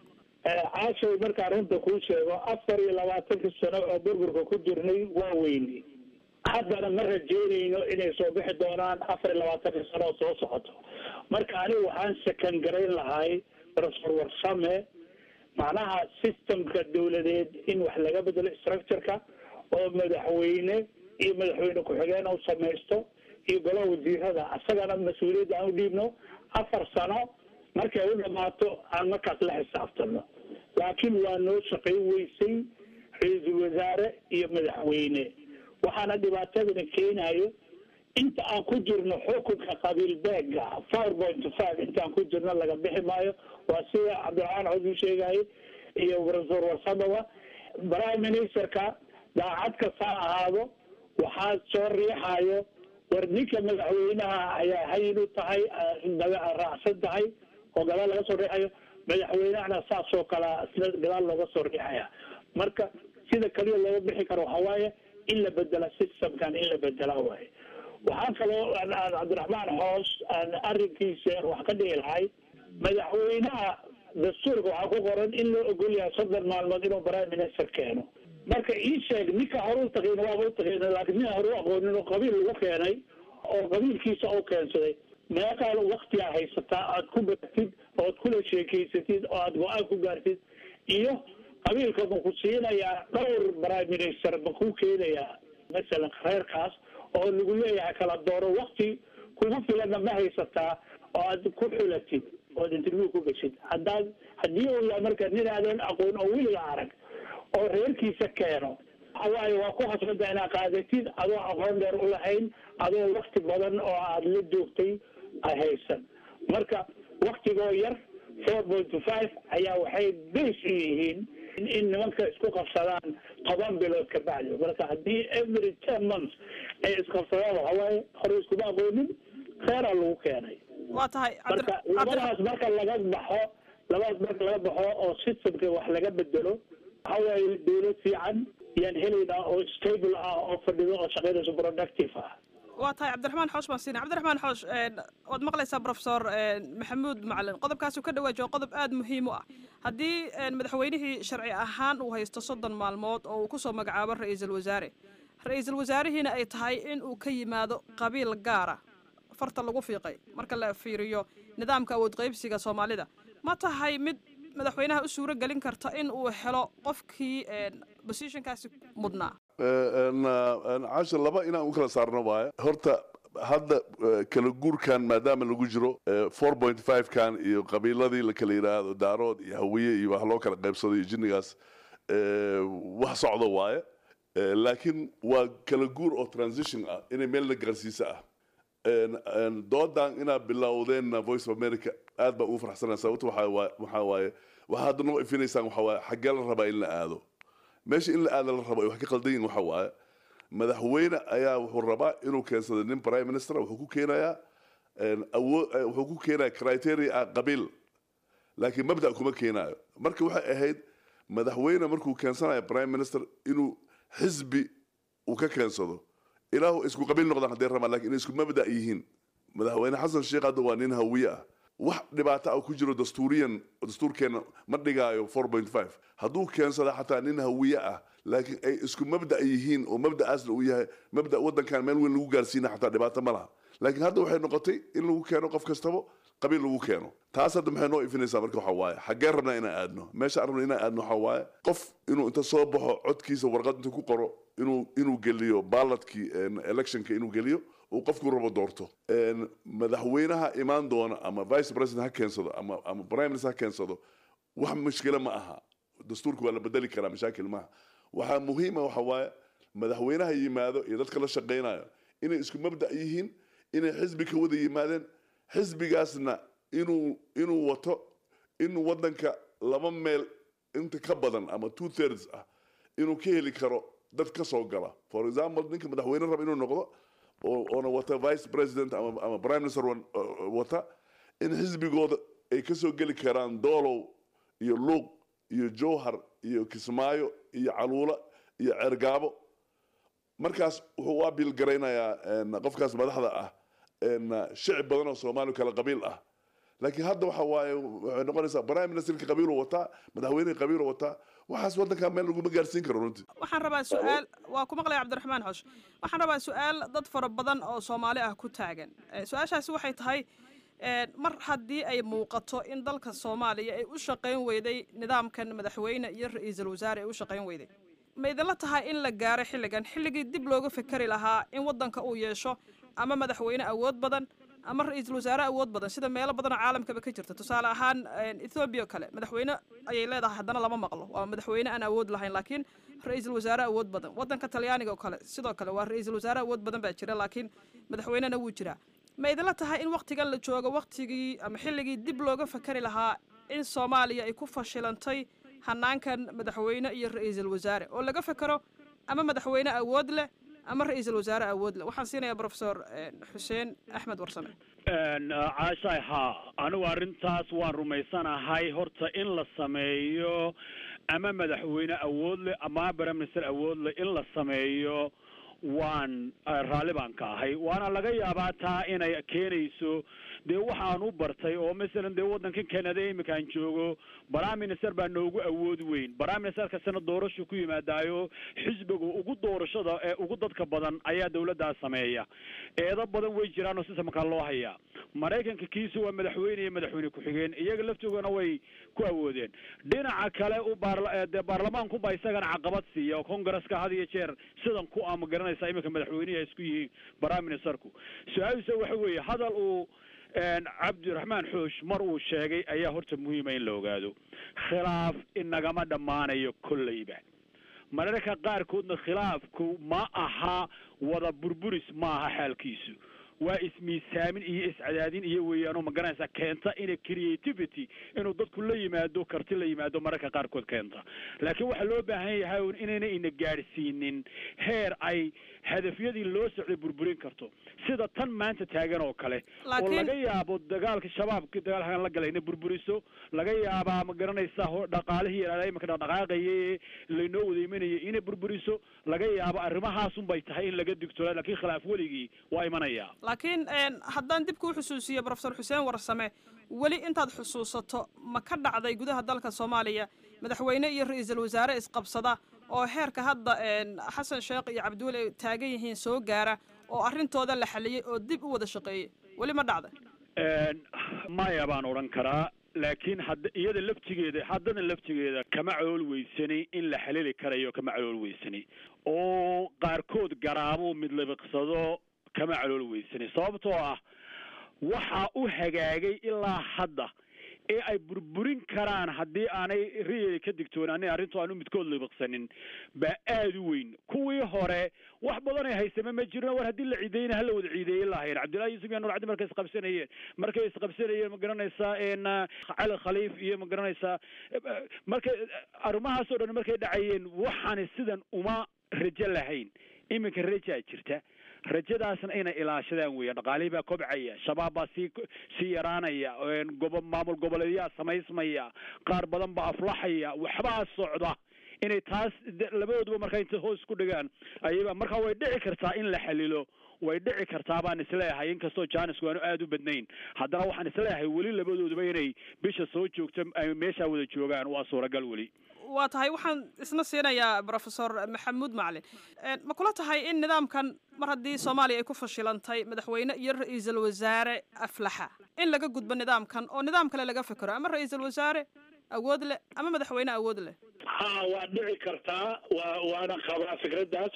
caashow markaan runta kuu sheego afar iyo labaatanka sano oo burburka ku jirnay waa weyni haddana ma rajeynayno inay soo bixi doonaan afar iyo labaatanka sano oo soo socoto marka anigu waxaan sakan garayn lahay professor warsame macnaha systemka dawladeed in wax laga bedelo structureka oo madaxweyne iyo madaxweyne ku-xigeen u samaysto iyo golaha wasiirada asagana mas-uuliyadda aan u dhiibno afar sano markay u dhamaato aan markaas la xisaabtano laakiin waa noo shaqayn weysay ra-iisul wasaare iyo madaxweyne waxaana dhibaatadana keenayo inta aan ku jirno xukunka qabiil beega four point five intaan ku jirno laga bixi maayo waa sida cabdiraxmaan cod u sheegayay iyo professor warsamowa prime ministerka daacad kasta ha ahaado waxaa soo riixayo war ninka madaxweynaha ayaa hayin u tahay raacsan tahay oo gadaal laga soo riixayo madaxweynahana saas oo kale sida gadaal looga soo riixaya marka sida kaliya looga bixi karo waxaa waaye in la bedela systemkan in la bedela waaye waxaa kaloo cabdiraxmaan xoos aan arrinkiisa wax ka dhihi lahay madaxweynaha dastuurka waxaa ku qoran in loo ogol yahay soddon maalmood inuu prime minister keeno marka ii sheeg ninka hore u taqin waaba u taqin laakiin nin hore u aqoonin oo qabiil lagu keenay oo qabiilkiisa u keensaday meeqaa waktigaa haysataa aad ku baratid oo aad kula sheekeysatid oo aad go-aan ku gaartid iyo qabiilka ma ku siinayaa dhowr prime minister ma ku keenayaa masalan reerkaas oo lagu leeyahay kala dooro wakti kugu filanna ma haysataa oo aad ku xulatid ood interview ku geshid haddaad haddii uu yahay marka nin aadan aqoon oo weliga arag oo reerkiisa keeno waxawaaye waa ku hasbada inaad qaadatid adoo aqoon dheer u lahayn adoo wakti badan oo aada la joogtay haysan marka waktigoo yar four point five ayaa waxay base u yihiin in nimanka isku qabsadaan toban bilood ka bacdi marka haddii every ten months ay isqabsadaan waxawaaye hore iskuma aqoonin kheyraa lagu keenay waa tahay marka labadaas marka laga baxo labadaas marka laga baxo oo systemka wax laga bedelo waxa waaye dawlad fiican yaan helaynaa oo stable ah oo fadhido oo shaqaynayso productive ah waa tahay cabdiraxmaan xoosh baan siinay cabdiraxmaan xoosh waad maqlaysaa professor maxamuud macalin qodobkaasuu ka dhawaajiyo qodob aada muhiim u ah haddii madaxweynihii sharci ahaan uu haysto soddon maalmood oo uu kusoo magacaabo ra-iisul wasaare ra-iisul wasaarihiina ay tahay in uu ka yimaado qabiil gaara farta lagu fiiqay marka la fiiriyo nidaamka awood qaybsiga soomaalida ma tahay mid madaxweynaha u suuro gelin karta in uu helo qofkii positionkaasi mudnaa cashar laba inaan u kala saarno waaye horta hadda kala guurkan maadaama lagu jiro four point five kan iyo qabiiladii la kala yidhaahdo daarood iyo hawiye iyo wax loo kala qaybsado iyo jinnigaas wax socdo waaye laakiin waa kala guur oo transition ah inay meel la gaarsiisa ah doodan inaad bilowdeen voice of america aad baan ugu farxsanaa sababto waxaa waaye waxaa hadda noo ifinaysaan waxaa waaye xaggee la rabaa in la aado meesha in la aada la rabo ay wax ka qaldan yihin waxa waaye madaxweyne ayaa wuxuu rabaa inuu keensado nin prime minister wuxuu ku keenayaa awood wuxuu ku keenaya criteria ah qabiil laakiin mabda kuma keenayo marka waxay ahayd madaxweyne markuu keensanayo prime minister inuu xisbi uu ka keensado ilaahu isku qabiil noqdaan hadday rabaan lakin inay isku mabda yihiin madaxweyne xasan sheekh hadda waa nin hawiye ah wax dhibaato ah ku jiro dastuuriyan dastuurkeena ma dhigaayo four point five hadduu keensada xataa nin hawiye ah laakiin ay isku mabda yihiin oo mabda'aasna uu yahay mabda waddankan meel weyn lagu gaarsiina xataa dhibaato ma laha laakiin hadda waxay noqotay in lagu keeno qof kastaba qabiil lagu keeno taas hadda maxay noo ifinaysaa marka waxa waaye xaggee rabnaa inaan aadno meesha aan rabno inaan aadno waxa waaye qof inuu inta soo baxo codkiisa warqad intuu ku qoro inuu inuu geliyo baaladkii electionka inuu geliyo uu qofku rabo doorto madaxweynaha imaan doona ama vice president ha keensado ama ama prime minister ha keensado wax mushkilo ma aha dastuurka waa la bedeli karaa mashaakil maaha waxaa muhiima waxa waaye madaxweynaha yimaado iyo dadka la shaqaynayo inay isku mabda yihiin inay xisbi ka wada yimaadeen xisbigaasna inuu inuu wato inuu waddanka laba meel inta ka badan ama two thirds ah inuu ka heli karo dad ka soo gala for example ninka madaxweyne raba inuu noqdo oona wata vice president ama ama prime minister wata in xisbigooda ay ka soo geli karaan doolow iyo luuq iyo jowhar iyo kismaayo iyo caluula iyo cergaabo markaas wuxuu u abiil garaynayaa qofkaas madaxda ah shicib badan oo soomaali kala qabiil ah laakiin hadda waxa waaye waxay noqonaysaa prime ministerka qabiiluu wataa madaxweynihii qabiiluu wataa waxaas waddankaa meel laguma gaarsiin karo runtii waxaan rabaa su-aal waa ku maqlaya cabdiraxmaan xosh waxaan rabaa su-aal dad fara badan oo soomaali ah ku taagan su-aashaasi waxay tahay mar haddii ay muuqato in dalka soomaaliya ay u shaqayn weyday nidaamkan madaxweyne iyo ra-iisul wasaare ay u shaqayn weyday ma idinla tahay in la gaaro xilligan xilligii dib looga fekeri lahaa in waddanka uu yeesho ama madaxweyne awood badan ama ra-iisul wasaare awood badan sida meelo badanoo caalamkaba ka jirta tusaale ahaan ethoobiya o kale madaxweyne ayay leedahay haddana lama maqlo waa madaxweyne aan awood lahayn laakiin ra-iisul wasaare awood badan waddanka talyaaniga oo kale sidoo kale waa ra-iisul wasaare awood badan baa jira laakiin madaxweynena wuu jiraa ma idinla tahay in waktigan la joogo waktigii ama xilligii dib looga fakari lahaa in soomaaliya ay ku fashilantay hanaankan madaxweyne iyo ra-iisul wasaare oo laga fekero ama madaxweyne awood leh ama ra-iisul wasaare awood leh waxaan siinayaa professor xuseen axmed warsame caashaay haa anigu arrintaas waan rumaysanahay horta in la sameeyo ama madaxweyne awood leh ama prime minister awood leh in la sameeyo waan raalli baan ka ahay waana laga yaabaa taa inay keenayso dee waxaan u bartay oo masalan dee waddankan canada iminkaan joogo prime minister baa noogu awood weyn prime minister kastana doorashu ku yimaadaayo xisbiga ugu doorashada ee ugu dadka badan ayaa dawladdaas sameeya eedo badan way jiraan oo sisamkaa loo hayaa maraykanka kiisa waa madaxweyne iyo madaxweyne ku-xigeen iyaga laftoogana way ku awoodeen dhinaca kale u baardee baarlamaankuba isagana caqabad siiya oo congresska had iyo jeer sidan ku ama garanaysa iminka madaxweynehi ay isku yihiin prime ministerku su-aaliisa waxa weeye hadal uu cabdiraxmaan xoosh mar uu sheegay ayaa horta muhiima in la ogaado khilaaf inagama dhammaanayo kolleyba mararka qaarkoodna khilaafku ma aha wada burburis ma aha xaalkiisu waa ismiisaamin iyo iscadaadin iyo weeyaanoo magaranaysa keenta ina creativity inuu dadku la yimaado karti la yimaado mararka qaarkood keenta laakiin waxaa loo baahan yahay un inayna ina gaadhsiinin heer ay hadafyadii loo socday burburin karto sida tan maanta taagan oo kale oo laga yaabo dagaalka shabaabka dagaalkan la galay inay burburiso laga yaabaa ma garanaysa dhaqaalihii yaraada imanka dhaqdhaqaaqaye laynoo wada imanayay inay burburiso laga yaabo arrimahaasun bay tahay in laga digtoola lakiin khilaaf weligii waa imanaya laakiin haddaan dib kuu xusuusiyo professor xuseen warsame weli intaad xusuusato ma ka dhacday gudaha dalka soomaaliya madaxweyne iyo ra-iisul wasaare isqabsada oo heerka hadda xasan sheekh iyo cabdiweli ay taagan yihiin soo gaara oo arrintooda la xaliyey oo dib u wada shaqeeyey weli ma dhacday maya baan odhan karaa laakiin hadda iyada laftigeeda haddana laftigeeda kama calool weysani in la xalili karayo kama calool weysani oo qaarkood garaamo mid labiqsado kama calool weysani sababtoo ah waxaa u hagaagay ilaa hadda ee ay burburin karaan haddii aanay riyeli ka digtoonaanin arrintu aanu midkood libiqsanin baa aada u weyn kuwii hore wax badan ay haysame ma jirno war haddii la ciideyna hala wada ciideeyin lahayn cabdillahi yuusuf iyo nur cabdi markay isqabsanayeen markay isqabsanayeen ma garanaysaa cali khaliif iyo ma garanaysaa markay arrimahaasoo dhan markay dhacayeen waxaani sidan uma rajo lahayn iminka rajaa jirta rajadaasna inay ilaashadaan weeyaan dhaqaalihii baa kobcaya shabaab baa sii sii yaraanaya gobo maamul goboleedyaa samaysmaya qaar badan baa aflaxaya waxbaa socda inay taas labadooduba markaa intay hoos ku dhigaan ayaba markaa way dhici kartaa in la xalilo way dhici kartaa baan isleeyahay inkastoo jaanisku aanu aada u badnayn haddana waxaan isleeyahay weli labadooduba inay bisha soo joogto ay meeshaa wada joogaan waa suuragal weli waa tahay waxaan isna siinayaa professor maxamuud macalin ma kula tahay in nidaamkan mar haddii soomaaliya ay ku fashilantay madaxweyne iyo ra-iisul wasaare aflaxa in laga gudbo nidaamkan oo nidaam kale laga fekero ama ra-iisul wasaare awood leh ama madaxweyne awood leh ha waa dhici kartaa wa waana qabaa fikraddaas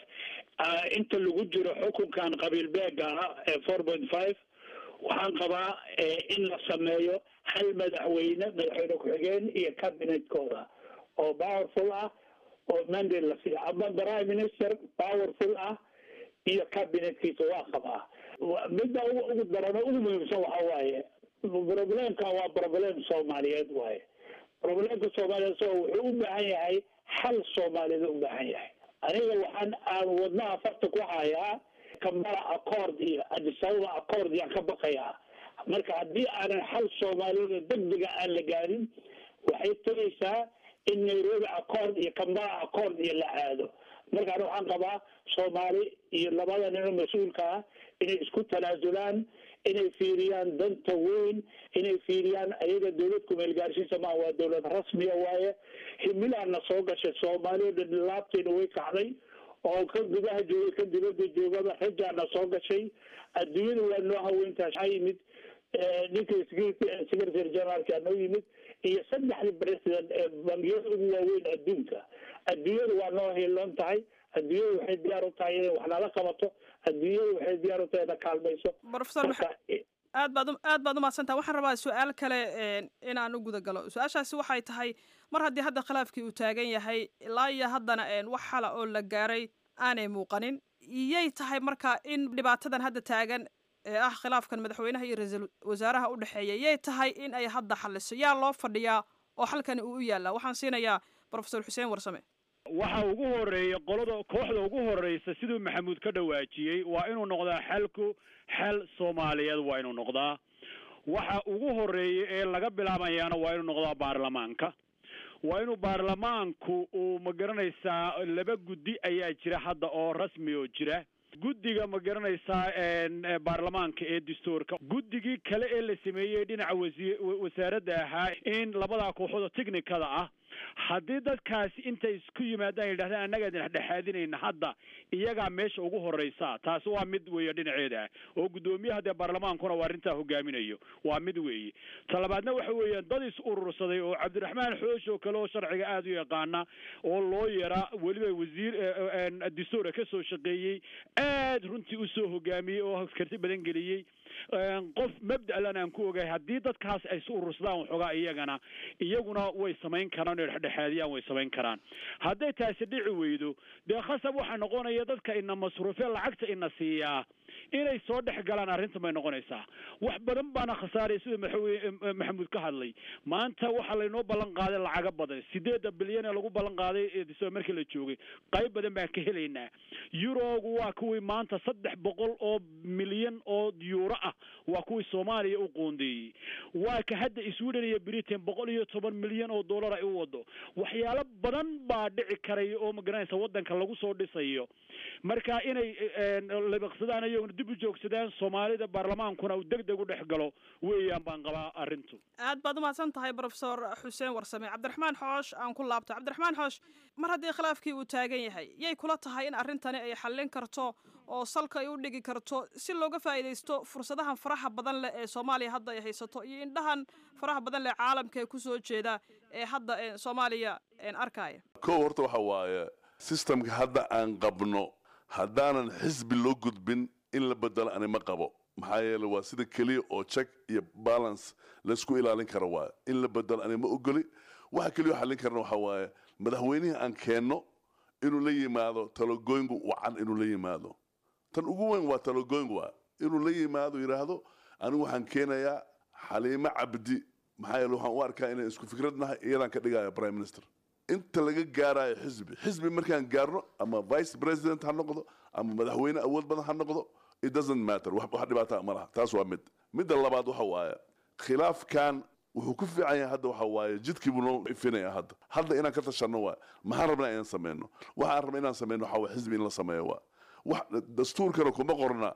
inta lagu jiro xukunkan qabiil beega ah ee four point five waxaan qabaa in la sameeyo hal madaxweyne madaxweyne ku-xigeen iyo cabinetkooda oo powerful ah oo mandate la siiyo ama prime minister powerful ah iyo cabinetkiisa waa qabaa midda ugu darano ugu muhiimsan waxa waaye problemka waa problem soomaaliyeed waaye problemka soomaaliyeed so wuxuu u baahan yahay xal soomaaliyeed u baahan yahay aniga waxaan aan wadnaha farta ku hayaa kambala accord iyo adisababa accord yaan ka baqayaa marka haddii aanan xal soomaaliyeed degdega aan la gaarin waxay tegaysaa in nairobi accord iyo kambala accord iyo la aado markaan waxaan qabaa soomaali iyo labada nin oo mas-uulka ah inay isku tanaasulaan inay fiiriyaan danta weyn inay fiiriyaan ayaga dowlad kumeel gaarsiisa maaha waa dowlad rasmiya waaye himilaana soo gashay soomaaliya dhan laabteena way kacday oo ka gudaha jooga ka dibadda joogaba rajaana soo gashay adduunyada waa noo haweyntaas waxaa yimid ninka secretary generaalka noo yimid iyo saddexdii president ee bangiyada ugu waaweyn adduunka adduunyada waa noo hiiloon tahay adduunyada waxay diyaar u tahay inay wax nala qabato adduunyada waxay diyaar u tahay ina kaalmayso professor aad baad aad baad umahadsantaha waxaan rabaa su-aal kale inaan u guda galo su-aashaasi waxay tahay mar haddii hadda khilaafkii uu taagan yahay ilaa iyo haddana wax xala oo la gaaray aanay muuqanin iyay tahay marka in dhibaatadan hadda taagan ee ah khilaafkan madaxweynaha iyo ra-iisul wasaaraha u dhexeeya yay tahay in ay hadda xaliso yaa loo fadhiyaa oo xalkani uu u yaallaa waxaan siinayaa professor xuseen warsame waxa ugu horeeya qolada kooxda ugu horeysa siduu maxamuud ka dhawaajiyey waa inuu noqdaa xalku xal soomaaliyeed waa inuu noqdaa waxa ugu horeeya ee laga bilaabayaana waa inuu noqdaa baarlamaanka waa inuu baarlamaanku uu ma garanaysaa laba guddi ayaa jira hadda oo rasmi oo jira guddiga ma garanaysaa baarlamaanka ee dastuurka guddigii kale ee la sameeyey dhinaca wasi wasaaradda ahaa in labadaa kooxood technicada ah haddii dadkaasi intay isku yimaadaan yidhahdaan annagaa dhexdhexaadinayna hadda iyagaa meesha ugu horeysa taasi waa mid weeye dhinaceeda ah oo guddoomiyaha dee baarlamaankuna waa arrintaa hogaaminayo waa mid weeye talabaadna waxa weeyaan dad is urursaday oo cabdiraxmaan xoosh oo kale oo sharciga aada u yaqaana oo loo yara weliba wasiir dastuura ka soo shaqeeyey aad runtii usoo hogaamiyey oo karti badan geliyey qof mabda'lan aan ku ogahay haddii dadkaas ay is urursadaan waxoogaa iyagana iyaguna way samayn karaan oo dhexdhexaadiyaan way samayn karaan hadday taasi dhici weydo dee khasab waxaa noqonaya dadka ina masruufee lacagta ina siiyaa inay soo dhex galaan arrintan bay noqonaysaa wax badan baana khasaaraya sida madaxweyne maxamuud ka hadlay maanta waxaa laynoo ballan qaaday lacaga badan sideedda bilyan ee lagu ballan qaaday markii la joogay qayb badan baan ka helaynaa yurogu waa kuwii maanta saddex boqol oo milyan oo yuuro ah waa kuwii soomaaliya u qoondeeyey waa ka hadda sweden iyo britain boqol iyo toban milyan oo dollar ay u wado waxyaalo badan baa dhici karaya oo magaranaysa waddanka lagu soo dhisayo marka inay labaqsadaan iyaguna dib u joogsadaan soomaalida baarlamaankuna uu deg deg u dhex galo weeyaan baan qabaa arrintu aad baad umahadsan tahay professor xuseen warsame cabdiraxmaan xoosh aan ku laabto cabdiraxmaan xoosh mar haddii khilaafkii uu taagan yahay yay kula tahay in arrintani ay xallin karto oo salka ay u dhigi karto si looga faa'iidaysto fursadahan faraha badan leh ee soomaaliya hadda ay haysato iyo indhahan faraha badan leh caalamka ee kusoo jeeda ee hadda soomaaliya arkaya kow horta waxa waaye systemka hadda aan qabno haddaanan xisbi loo gudbin in la bedelo ani ma qabo maxaa yeele waa sida keliya oo check iyo balance laysku ilaalin karo waaye in la bedelo ani ma ogoli waxa keliya oo xallin karna waxa waaye madaxweynihii aan keenno inuu la yimaado talogooyngu wacan inuu la yimaado tan ugu weyn waa talogooyngu waa inuu la yimaado yidhaahdo anigu waxaan keenayaa xaliimo cabdi maxaa yeele waxaan u arkaa inaan isku fikrad nahay iyadaan ka dhigaya prime minister inta laga gaarayo xisbi xisbi markaan gaarno ama vice president ha noqdo ama madaxweyne awood badan ha noqdo it doesn't matter wax wax dhibaata ma laha taas waa mid midda labaad waxa waaye khilaafkan wuxuu ku fiican yahay hadda waxa waaye jidkii buu noo ifinaya hadda hadda inaan ka tashanno waa maxaan rabnaa inaan sameyno waxaan rabnaa inaan sameyno waxa waa xisbi in la sameeyo waa wax dastuurkana kuma qorna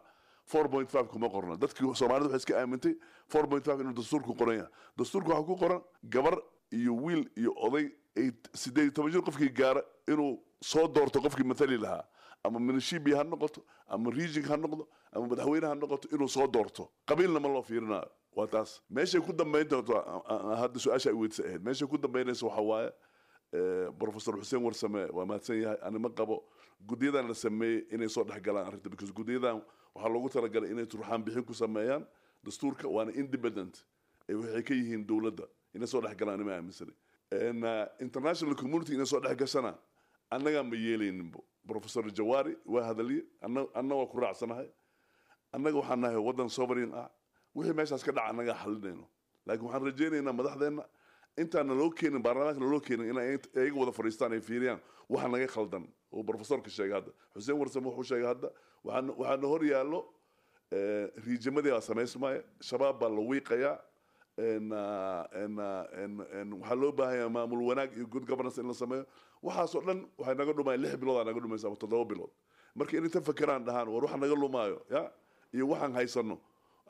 4.5 kuma qorna dadkii soomaalida waxay iska aamintay 4.5 inuu dastuurku qoran yahay dastuurku waxaa ku qoran gabar iyo wiil iyo oday ay sideed iyo toban jir qofkii gaara inuu soo doorto qofkii mathali lahaa ama minishibi ha noqoto ama region ha noqdo ama madaxweyne ha noqoto inuu soo doorto qabiilna ma loo fiirinayo waa taas meeshay ku dambayn doonto hadda su-aasha ay weydisa ahayd meeshay ku dambaynaysa waxa waaye professor xuseen warsame waa mahadsan yahay anima qabo guddiyadan la sameeyey inay soo dhex galaan arrinta because guddiyadan waxaa loogu talagalay inay turxaan bixin ku sameeyaan dastuurka waana independent ee waxay ka yihiin dowladda inay soo dhex galaan anima aaminsanay international community inay soo dhex gashana annagaa ma yeelayninbo professor jawaari waa hadalye anna waa ku raacsanahay annaga waxaan nahay waddan sovereign ah wixii meeshaas ka dhaca annagaa xalinayno laakiin waxaan rajaynaynaa madaxdeenna intaan naloo keenin baarlamaanka naloo keenin inay iyaga wada fadhiistaan ay fiiriyaan waxa naga khaldan oo professorka sheegay hadda xuseen warsame wuxuu sheegay hadda waxaana hor yaallo riijimadii baa samaysmaya shabaab baa la wiiqayaa waxaa loo baahanyaa maamul wanaag iyo good governance in la sameeyo waxaasoo dhan waxay naga dhumaya lix bilood aa naga dhumaysa ama toddoba bilood marka inay ta fakeraan dhahaan war waxa naga lumaayo ya iyo waxaan haysano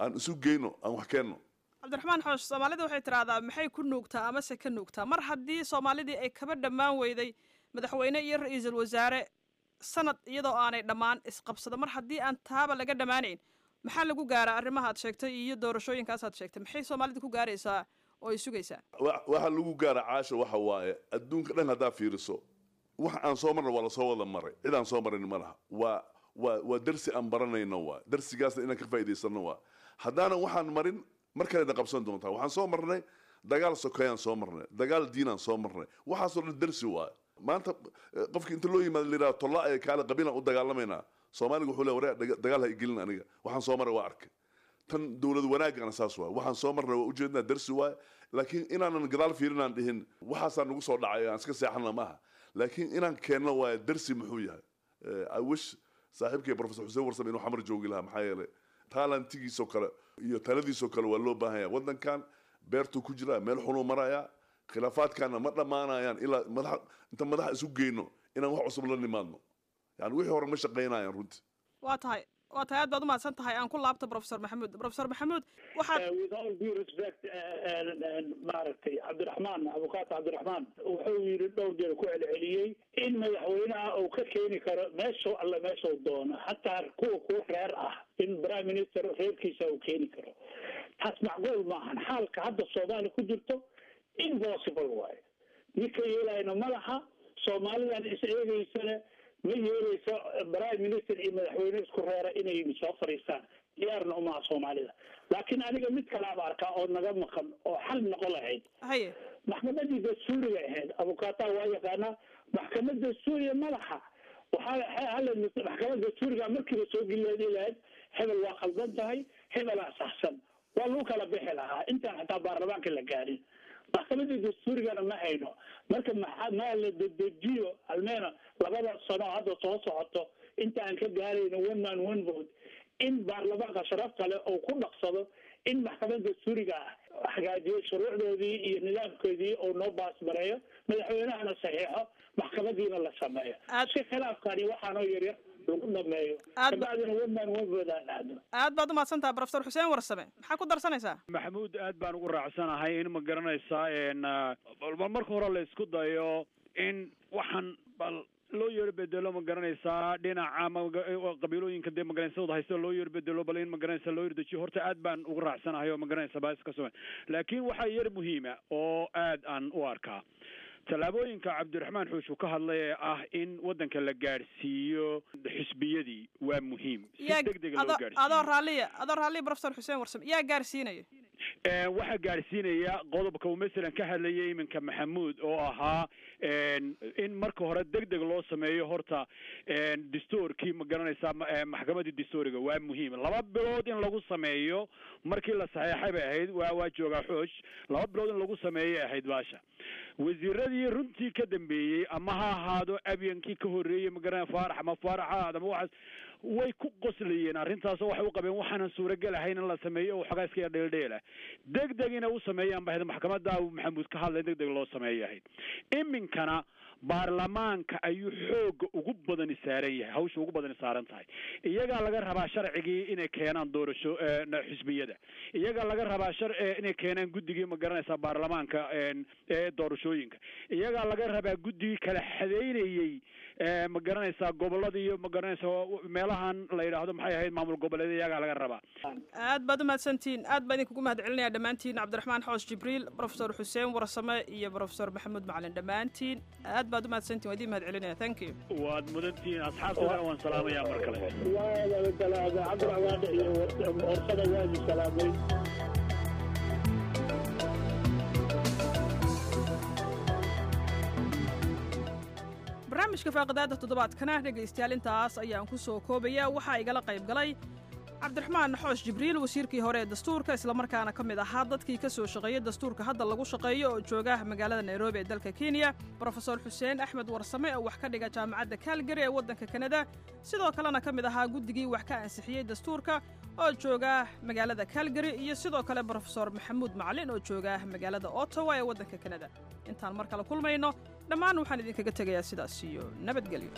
aan isu geyno aan wax keenno cabdiraxmaan xoosh soomaalida waxay tidhaahdaa maxay ku nuugtaa amase ka nuugtaa mar haddii soomaalidii ay kaba dhammaan weyday madaxweyne iyo ra-iisul wasaare sanad iyadoo aanay dhammaan isqabsado mar haddii aan taaba laga dhammaanayn maxaa lagu gaaraa arrimaha ad sheegtay iyo doorashooyinkaas aad sheegtay maxay soomaalida ku gaaraysaa oo ay sugaysaa wa- waxa lagu gaara caasha waxa waaye adduunka dhan haddaa fiiriso wax aan soo marna waa lasoo wada maray cid aan soo marin ma laha waa waa waa darsi aan baranayno waa darsigaasna inaan ka faa'iidaysano waa haddaanan waxaan marin mar kalena qabsan doontaa waxaan soo marnay dagaal sokeeyaan soo marnay dagaal diinaan soo marnay waxaasoo dhan darsi waaye maanta eh, qofki inta loo yimaado la yidhaha tolla ee kaale qabiilaan u dagaalamaynaa soomaaliga wuxuu le waree daga- dagaal ha igelin aniga waxaan soo maray waa arkay tan dowlad wanaagana saas waay waxaan soo marnay waa ujeednaa darsi waay laakiin inaanan gadaal fiirinaan dhihin waxaasaa nagu soo dhacay aan iska seexana maaha laakiin inaan keenno waay darsi muxuu yahay Eh, i wish saaxiibkay professor xuseen warsame inuu xamar joogi lahaa maxaa yeelay taalantigiisoo kale iyo taladiisoo kale waa loo baahan yahay waddankan beertuu ku jiraa meel xunuu marayaa khilaafaadkaana ma dhammaanayaan ilaa madax inta madaxa isu geyno inaan wax cusub la nimaadno yani wixii hore ma shaqaynayaan runtii waa tahay waa tahay aad baad umahadsan tahay aan ku laabto professor maxamuud professor maxamuud waxaad Uh, with all due respect uh, and- and maaragtay cabdiraxmaan abukaata cabdiraxmaan wuxuu yidhi dhowr jeer ku celceliyey in madaxweynaha uu ka keeni karo meeshuu alle meeshuu doono xataa kuwa kuwa reer ah in prime minister reerkiisa uu keeni karo taas macquul maahan xaalka hadda soomaaliya ku jirto impossible waaye ninka yeelayna ma laha soomaalidan is eegeysana ma yeeleyso prime minister iyo madaxweyne isku reera inay soo fadhiistaan diyaarna umaha soomaalida laakiin aniga mid kalaaba arkaa oo naga maqan oo xal noqon lahayd haye maxkamadii dastuuriga ahayd abukaata waa yaqaanaa maxkamad dastuuriga ma laha waxaa hala maxkamad dastuuriga markiiba soo gelileedi lahayd hebel waa khaldan tahay hebelaa saxsan waa lagu kala bixi lahaa intaan xataa baarlamaanka la gaarin maxkamadii dastuurigana ma hayno marka maxaa maa la dedejiyo almeena labada sano hadda soo socoto inta aan ka gaarayno one man one vote in baarlamaanka sharaf kale uu ku dhaqsado in maxkamada dastuuriga ah hagaajiyo shuruucdoodii iyo nidaamkoodii uu noo baasmareeyo madaxweynahana saxiixo maxkamadiina la sameeyo Aad- si khilaafkani waxaanoo yaryar lagu dhameeyo Aad ba- kabacdina one man one vote aan dhacdo aad baad umahadsan tahay professor xuseen warsame maxaa ku darsanaysaa maxamuud aad baan ugu raacsanahay in ma garanaysaa n bal marka hore la isku dayo in waxaan bal loo yeero bedelo ma garanaysaa dhinaca maga- qabiilooyinka dee magaranaysadooda haysta loo yeero bedelo bal in ma garanaysa loo yerdejiyo horta aad baan ugu raacsanahay oo ma garanaysa baa iska sugan laakiin waxaa yar muhiima oo aad aan u arkaa tallaabooyinka cabdiraxmaan xuush uu ka hadlay ee ah in waddanka la gaadhsiiyo xisbiyadii waa muhiim si yaa deg dega loo adoo gaadhsiiyo adoo raalliya adoo raalliya professor xuseen warsame yaa gaarsiinaya Ee, waxaa gaadhsiinaya qodobka uu masalan ka hadlayay iminka maxamuud oo ahaa een, in marka hore deg deg loo sameeyo horta een, dastuurkii ma garanaysaa ma- ee, maxkamadii dastuuriga waa muhiim laba bilood in lagu sameeyo markii la saxeexay bay ahayd waa waa joogaa xoosh laba bilood in lagu sameeyay ahayd baasha wasiiradii runtii ka dambeeyey ama ha ahaado abyankii ka horreeyey magaranaya faarax ama faarax ha ahaado ama waxaas way ku qoslayeen arrintaasoo waxay u qabeen waxaanan suuragal ahayn in la sameeyo oo waxoogaa iska yar dheeldheela deg deg inay u sameeyaan ba ahayd maxkamadda uu maxamuud ka hadlay deg deg loo sameeyay ahayd iminkana baarlamaanka ayuu xooga ugu badani saaran yahay hawsha ugu badani saaran tahay iyagaa laga rabaa sharcigii inay keenaan doorasho eh, na- xisbiyada iyagaa laga rabaa shar eh, inay keenaan guddigii ma garanaysaa baarlamaanka een, ee doorashooyinka iyagaa laga rabaa guddigii kala xadeynayey eh, ma garanaysaa gobolada iyo ma garanaysaa meelahan la yidhaahdo maxay ahayd maamul goboleed iyagaa laga rabaa aad baad umahadsantihiin aad baan idinkugu mahad celinaya dhammaantiin cabdiraxmaan xoos jibriil professor xuseen warsame iyo professor maxamuud macalin dhammaantiin aad baad umahadsantihin waa idiin mahad celinaya thank you waad mudantihiin asxaabtana waan salaamayaa mar kale waa salaamay cabdiraxmaan iyo warsada waadi salaamay barnaamijka faaqidaada toddobaadkana dhegaystayaal intaas ayaan ku soo koobaya waxaa igala qayb galay cabdiraxmaan xoosh jibriil wasiirkii hore ee dastuurka islamarkaana ka mid ahaa dadkii ka soo shaqeeyey dastuurka hadda lagu shaqeeyo oo jooga magaalada nairobi ee dalka kenya brofesor xuseen axmed warsame oo wax ka dhiga jaamacadda kaalgari ee waddanka kanada sidoo kalena ka mid ahaa guddigii wax ka ansixiyey dastuurka oo jooga magaalada kaalgari iyo sidoo kale brofesor maxamuud macalin oo jooga magaalada ottawa ee waddanka kanada intaan mar kale kulmayno dhammaan waxaan idinkaga tegayaa sidaas iyo nabadgelyo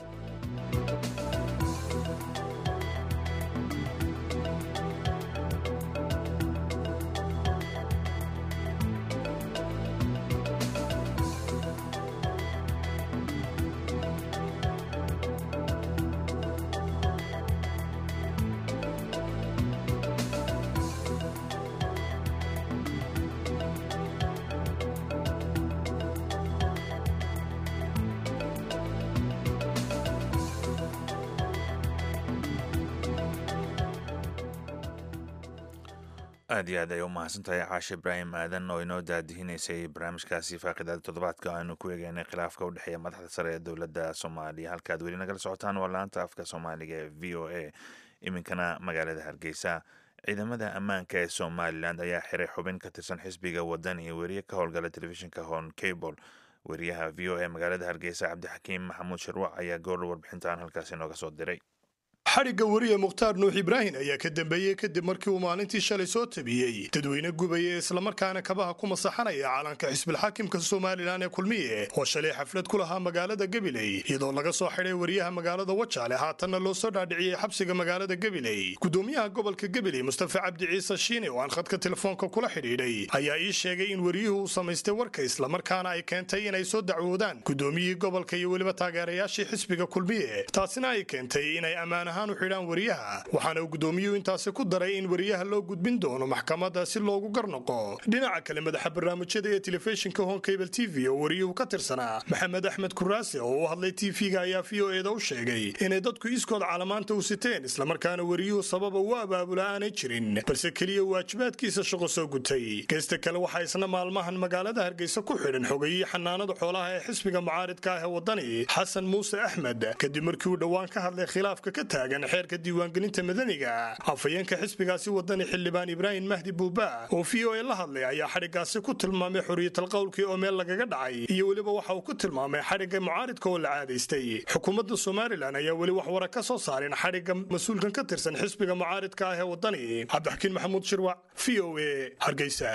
aad iyo aad ay u mahadsantahay caashe ibraahim aadan oo inoo daadihinaysay barnaamijkaasi faaqidaada toddobaadka aanu ku eegeynay khilaafka u dhexeeya madaxda sare ee dowladda soomaaliya halkaad weli nagala socotaan waa laanta afka soomaaliga ee v o a iminkana magaalada hargeysa ciidamada ammaanka ee somalilan ayaa xiray xubin ka tirsan xisbiga wadan iyo weriye ka howlgala telefishinka hon cable weriyaha v o a magaalada hargeysa cabdixakiim maxamuud shirwac ayaa goor warbixintaan halkaasi nooga soo diray xadhigga weriye mukhtaar nuux ibraahin ayaa ka dambeeyey kadib markii uu maalintii shalay soo tabiyey dadweyne gubaya islamarkaana kabaha ku masaxanaya calanka xisbilxaakimka somalilan ee kulmiye oo shalay xaflad ku lahaa magaalada gabiley iyadoo laga soo xidhay weriyaha magaalada wajaale haatanna loo soo dhaadhiciyey xabsiga magaalada gabiley gudoomiyaha gobolka gabiley mustafa cabdi ciise shiine oo aan khadka telefoonka kula xidhiidhay ayaa ii sheegay in weriyuhu uu samaystay warka islamarkaana ay keentay inay soo dacwoodaan gudoomiyihii gobolka iyo weliba taageerayaashii xisbiga kulmiye taasina ay keentay inay ammaan ahaan u xidhaan weriyaha waxaana uu gudoomiyuhu intaasi ku daray in weriyaha loo gudbin doono maxkamadda si loogu garnoqo dhinaca kale madaxa barnaamijyada ee telefishinka hon cable t v oo weriyuhu ka tirsanaa maxamed axmed kuraase oo u hadlay tv-ga ayaa v o eda u sheegay inay dadku iskood calamaanta u siteen islamarkaana weriyuhu sababa u abaabula aanay jirin balse keliya waajibaadkiisa shaqo soo gutay geesta kale waxaa isna maalmahan magaalada hargeysa ku xidhan xogayii xanaanada xoolaha ee xisbiga mucaaridka ah ee wadani xasan muuse axmed kadib markii uu dhowaan ka hadlay khilaafka ka taagan xeerka diiwaangelinta madaniga afhayeenka xisbigaasi wadani xildhibaan ibraahim mahdi buuba oo v o a la hadlay ayaa xadhiggaasi ku tilmaamay xorriyatal qowlkii oo meel lagaga dhacay iyo weliba waxa uu ku tilmaamay xadhigga mucaaridka oo la caadaystay xukuumadda somalilan ayaa weli wax wara ka soo saarin xadhigga mas-uulkan ka tirsan xisbiga mucaaridka ah ee wadani cabdixakiin maxamuud shirwac v o a hargeysa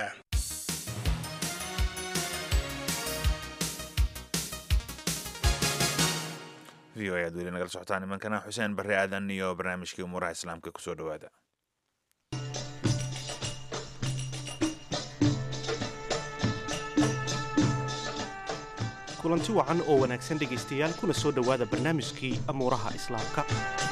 v o ayaad weli nagala socotaan imankana xuseen barre aadan iyo barnaamijkii umuuraha islaamka kusoo dhowaada kulanti wacan oo wanaagsan dhegaystayaal kuna soo dhowaada barnaamijkii amuuraha islaamka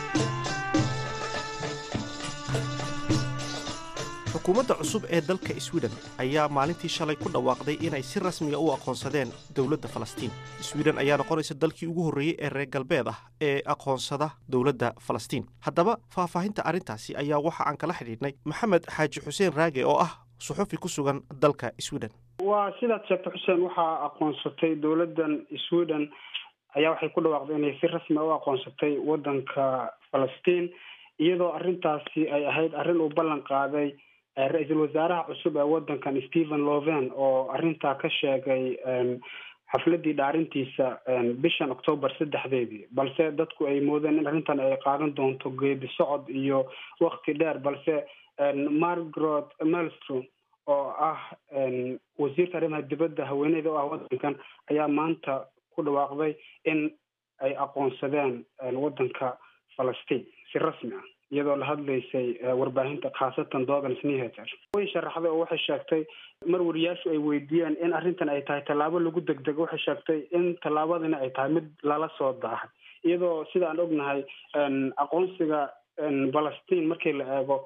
xukuumadda cusub ee dalka swiden ayaa maalintii shalay ku dhawaaqday inay si rasmiga u aqoonsadeen dowladda falastiin swiden ayaa noqonaysa dalkii ugu horreeyey ee reer galbeed ah ee aqoonsada dowladda falastiin haddaba faahfaahinta arrintaasi ayaa waxa aan kala xidhiidhnay maxamed xaaji xuseen raage oo ah suxufi ku sugan dalka swiden waa sidaad sheegtay xuseen waxaa aqoonsatay dowladdan sweden ayaa waxay ku dhawaaqday inay si rasmi u aqoonsatay waddanka falastiin iyadoo arrintaasi ay ahayd arrin uu ballan qaaday ra-iisul wasaaraha cusub ee waddankan stephen loven oo arrintaa ka sheegay xafladii dhaarintiisa bishan octoobar saddexdeedii balse dadku ay moodeen in arrintan ay qaadan doonto geedi socod iyo wakti dheer balse margaret melstrom oo ah wasiirka arrimaha dibadda haweeneyda oo ah waddankan ayaa maanta ku dhawaaqday in ay aqoonsadeen waddanka falastiin si rasmi ah iyadoo la hadlaysay warbaahinta khaasatan dogan snehater way sharaxday oo waxay sheegtay mar wariyaashu ay weydiiyeen in arrintan ay tahay tallaabo lagu degdego waxay sheegtay in tallaabadina ay tahay mid lala soo daahay iyadoo sida aan ognahay aqoonsiga falastiin markii la eego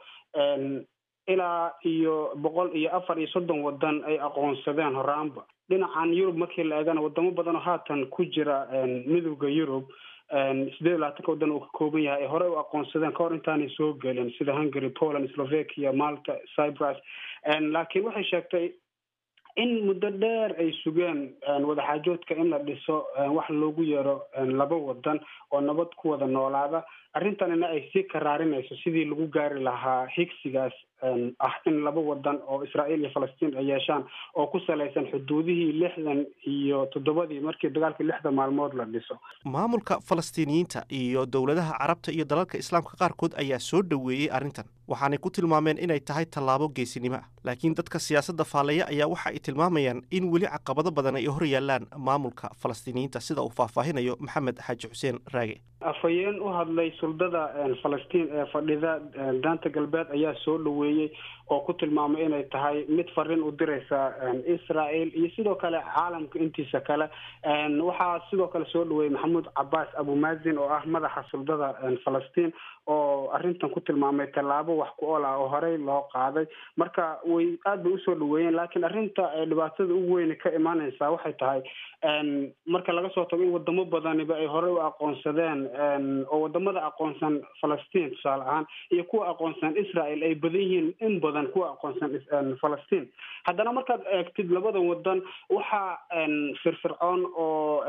ilaa iyo boqol iyo afar iyo soddon wadan ay aqoonsadeen horaanba dhinacan yurub markii la eegana wadamo badan oo haatan ku jira midowda yurub sideed iyo labaatanka waddan uu ka kooban yahay ay horey u aqoonsadeen kahor intaanay soo gelin sida hungary poland slovakia malta cyprus laakiin waxay sheegtay in muddo dheer ay sugeen wadaxaajoodka in la dhiso wax loogu yeero laba wadan oo nabad ku wada noolaada arrintanina ay sii karaarinayso sidii lagu gaari lahaa higsigaas ah in laba wadan oo israa'iil iyo falastiin ay yeeshaan oo ku salaysan xuduudihii lixdan iyo toddobadii markii dagaalkii lixda maalmood la dhiso maamulka falastiiniyiinta iyo dowladaha carabta iyo dalalka islaamka qaarkood ayaa soo dhoweeyey arrintan waxaanay ku tilmaameen inay tahay tallaabo geesinimo ah laakiin dadka siyaasadda faallaya ayaa waxa ay tilmaamayaan in weli caqabado badan ay hor yaallaan maamulka falastiiniyiinta sida uu faahfaahinayo maxamed xaaji xuseen raage afhayeen u hadlay suldada falastiin ee fadhida daanta galbeed ayaa soo dhoweeyey oo ku tilmaamay inay tahay mid fariin u diraysa israel iyo sidoo kale caalamka intiisa kale waxaa sidoo kale soo dhaweeyey maxamuud cabaas abumazin oo ah madaxa suldada falastiin oo arrintan ku tilmaamay tallaabo wax ku ol ah oo horey loo qaaday marka way aad bay usoo dhaweeyeen laakiin arrinta dhibaatada ugu weyne ka imaaneysaa waxay tahay marka laga soo tago in wadamo badaniba ay horey u aqoonsadeen oo wadamada aqoonsan falastiin tusaale ahaan iyo kuwa aqoonsan israel ay badan yihiin in badan kuwa aqoonsan falastiin haddana markaad eegtid labadan wadan waxaa firfircoon oo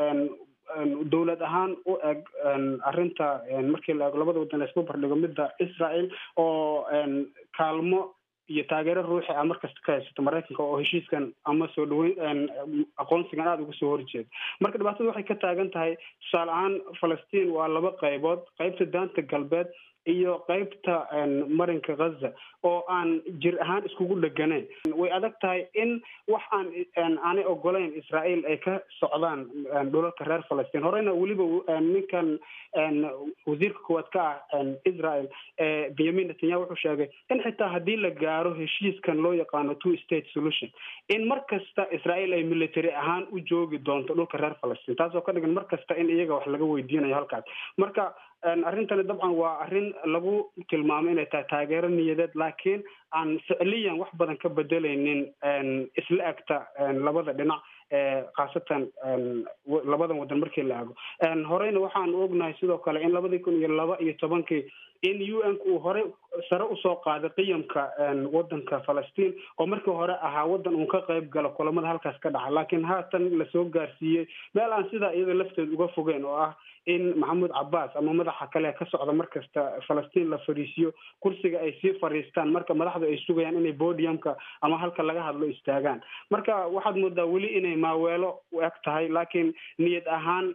dowlad ahaan u eg arrinta markii la eego labada wadan la isku bardhigo midda israel oo kaalmo iyo taageero ruuxi ah markasta ka haysato maraykanka oo heshiiskan ama soo dhaweyn aqoonsigan aada uga soo horjeeda marka dhibaatada waxay ka taagan tahay tusaale ahaan falastiin waa laba qaybood qaybta daanta galbeed iyo qaybta marinka ghaza oo aan jir ahaan iskugu dheganayn way adag tahay in wax aan aanay ogolayn israel ay ka socdaan dhulalka reer falastiin horeyna weliba ninkan wasiirka koowaad ka ah israel benyamin netanyahu wuxuu sheegay in xitaa haddii la gaaro heshiiskan loo yaqaano two state solution in mar kasta israel ay military ahaan u joogi doonto dhulka reer falastiin taasoo ka dhigan mar kasta in iyaga wax laga weydiinayo halkaas marka arrintani dabcan waa arrin lagu tilmaamo inay tahay taageero niyadeed laakiin aan ficliyan wax badan ka bedelaynin isla egta labada dhinac khaasatan labadan wadan markii la ego horeyna waxaan ognahay sidoo kale in labadii kun iyo laba iyo tobankii in u n uu horey sare usoo qaaday qiyamka wadanka falastiin oo markii hore ahaa wadan uun ka qayb galo kulamada halkaas ka dhaca laakiin haatan lasoo gaarsiiyey meel aan sidaa iyada lafteed uga fogeyn oo ah in maxamuud cabaas ama madaxa kale ka socda markasta falastiin la fariisiyo kursiga ay sii fariistaan marka madaxdu ay sugayaan inay bodiumka ama halka laga hadlo istaagaan marka waxaad moodaa weli inay maaweelo u eg tahay laakiin niyad ahaan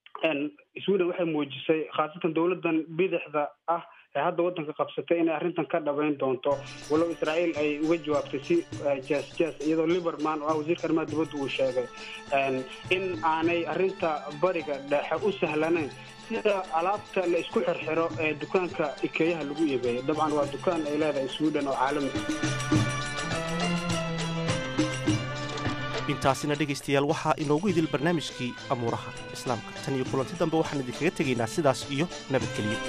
sweden waxay muujisay khaasatan dowladan bidixda ah ee hadda wadanka qabsatay inay arrintan ka dhabayn doonto walow israel ay uga jawaabtay si jas jas iyadoo liberman oo ah wasiirka arrimaha dibadda uu sheegay in aanay arrinta bariga dhexe u sahlanayn sida alaabta la isku xirxiro ee dukaanka ikeeyaha lagu iibeeyo dabcan waa dukaan ay leedahay sweden oo caalami intaasina dhegaystayaal waxaa inoogu idil barnaamijkii amuuraha islaamka tan iyo kulanti dambe waxaan idinkaga tegaynaa sidaas iyo nabadgelyo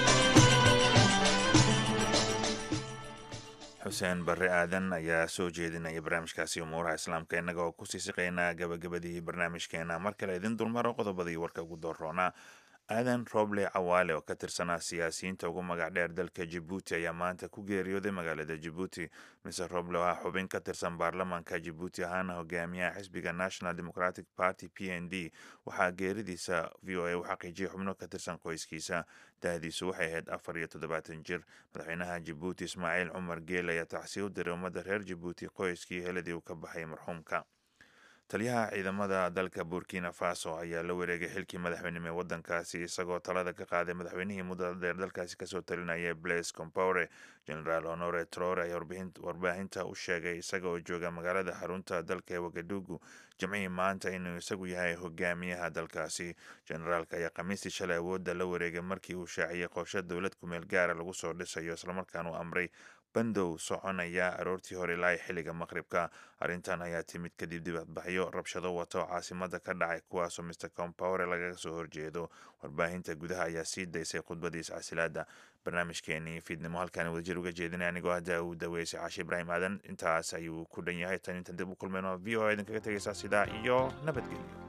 xuseen barre aadan ayaa soo jeedinaya barnaamijkaasi umuuraha islaamka innaga oo kusii siqaynaa gabagabadii barnaamijkeena mar kale idin dulmaro qodobadii warka ugu dooroonaa aadan roble cawaale oo ka tirsanaa siyaasiyiinta ugu magac dheer dalka jibuuti ayaa maanta ku geeriyooday magaalada jibuuti mise roble waa xubin ka tirsan baarlamaanka jibuuti ahaana hogaamiyaha xisbiga national democratic party p n d waxaa geeridiisa v o a u xaqiijiyay xubno ka tirsan qoyskiisa dahdiisu waxay ahayd afar iyo toddobaatan jir madaxweynaha jibuuti ismaaciil cumar geel ayaa tacsiye u diray ummadda reer jibuuti qoyskii heladii uu ka baxay marxuumka taliyaha ciidamada dalka burkina faso ayaa la wareegay xilkii madaxweynimo ee wadankaasi isagoo talada ka qaaday madaxweynihii muddada dheer dalkaasi kasoo talinaya blaise compaore generaal honore trore ayaa warbaahinta u sheegay isaga oo jooga magaalada xarunta dalka ee wagadugu jimcihii maanta inuu isagu yahay hogaamiyaha dalkaasi generaalka ayaa khamiistii shalay awoodda la wareegay markii uu shaaciyey qorshe dowlad kumeel gaara lagu soo dhisayo islamarkaan uu amray bandow soconaya aroortii hore ilaa xilliga maqribka arrintan ayaa timid kadib dibadbaxyo rabshado wata oo caasimada ka dhacay kuwaasoo mr compowre lagaga soo horjeedo warbaahinta gudaha ayaa sii daysay khudbadiis casilaada barnaamijkeenii fiidnimo halkaan wadajir uga jeedinay anigoo hadda uu daweysay caashi ibraahim aadan intaas ayuu ku dhan yahay tan intan dib u kulmayno v o a idinkaga tegaysaa sidaa iyo nabadgelyo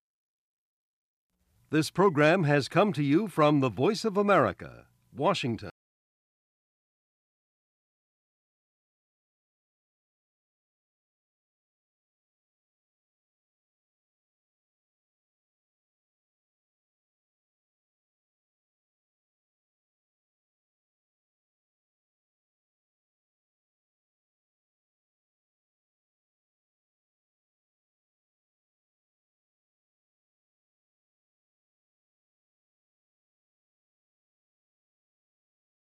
This program has come to you from the Voice of America, Washington.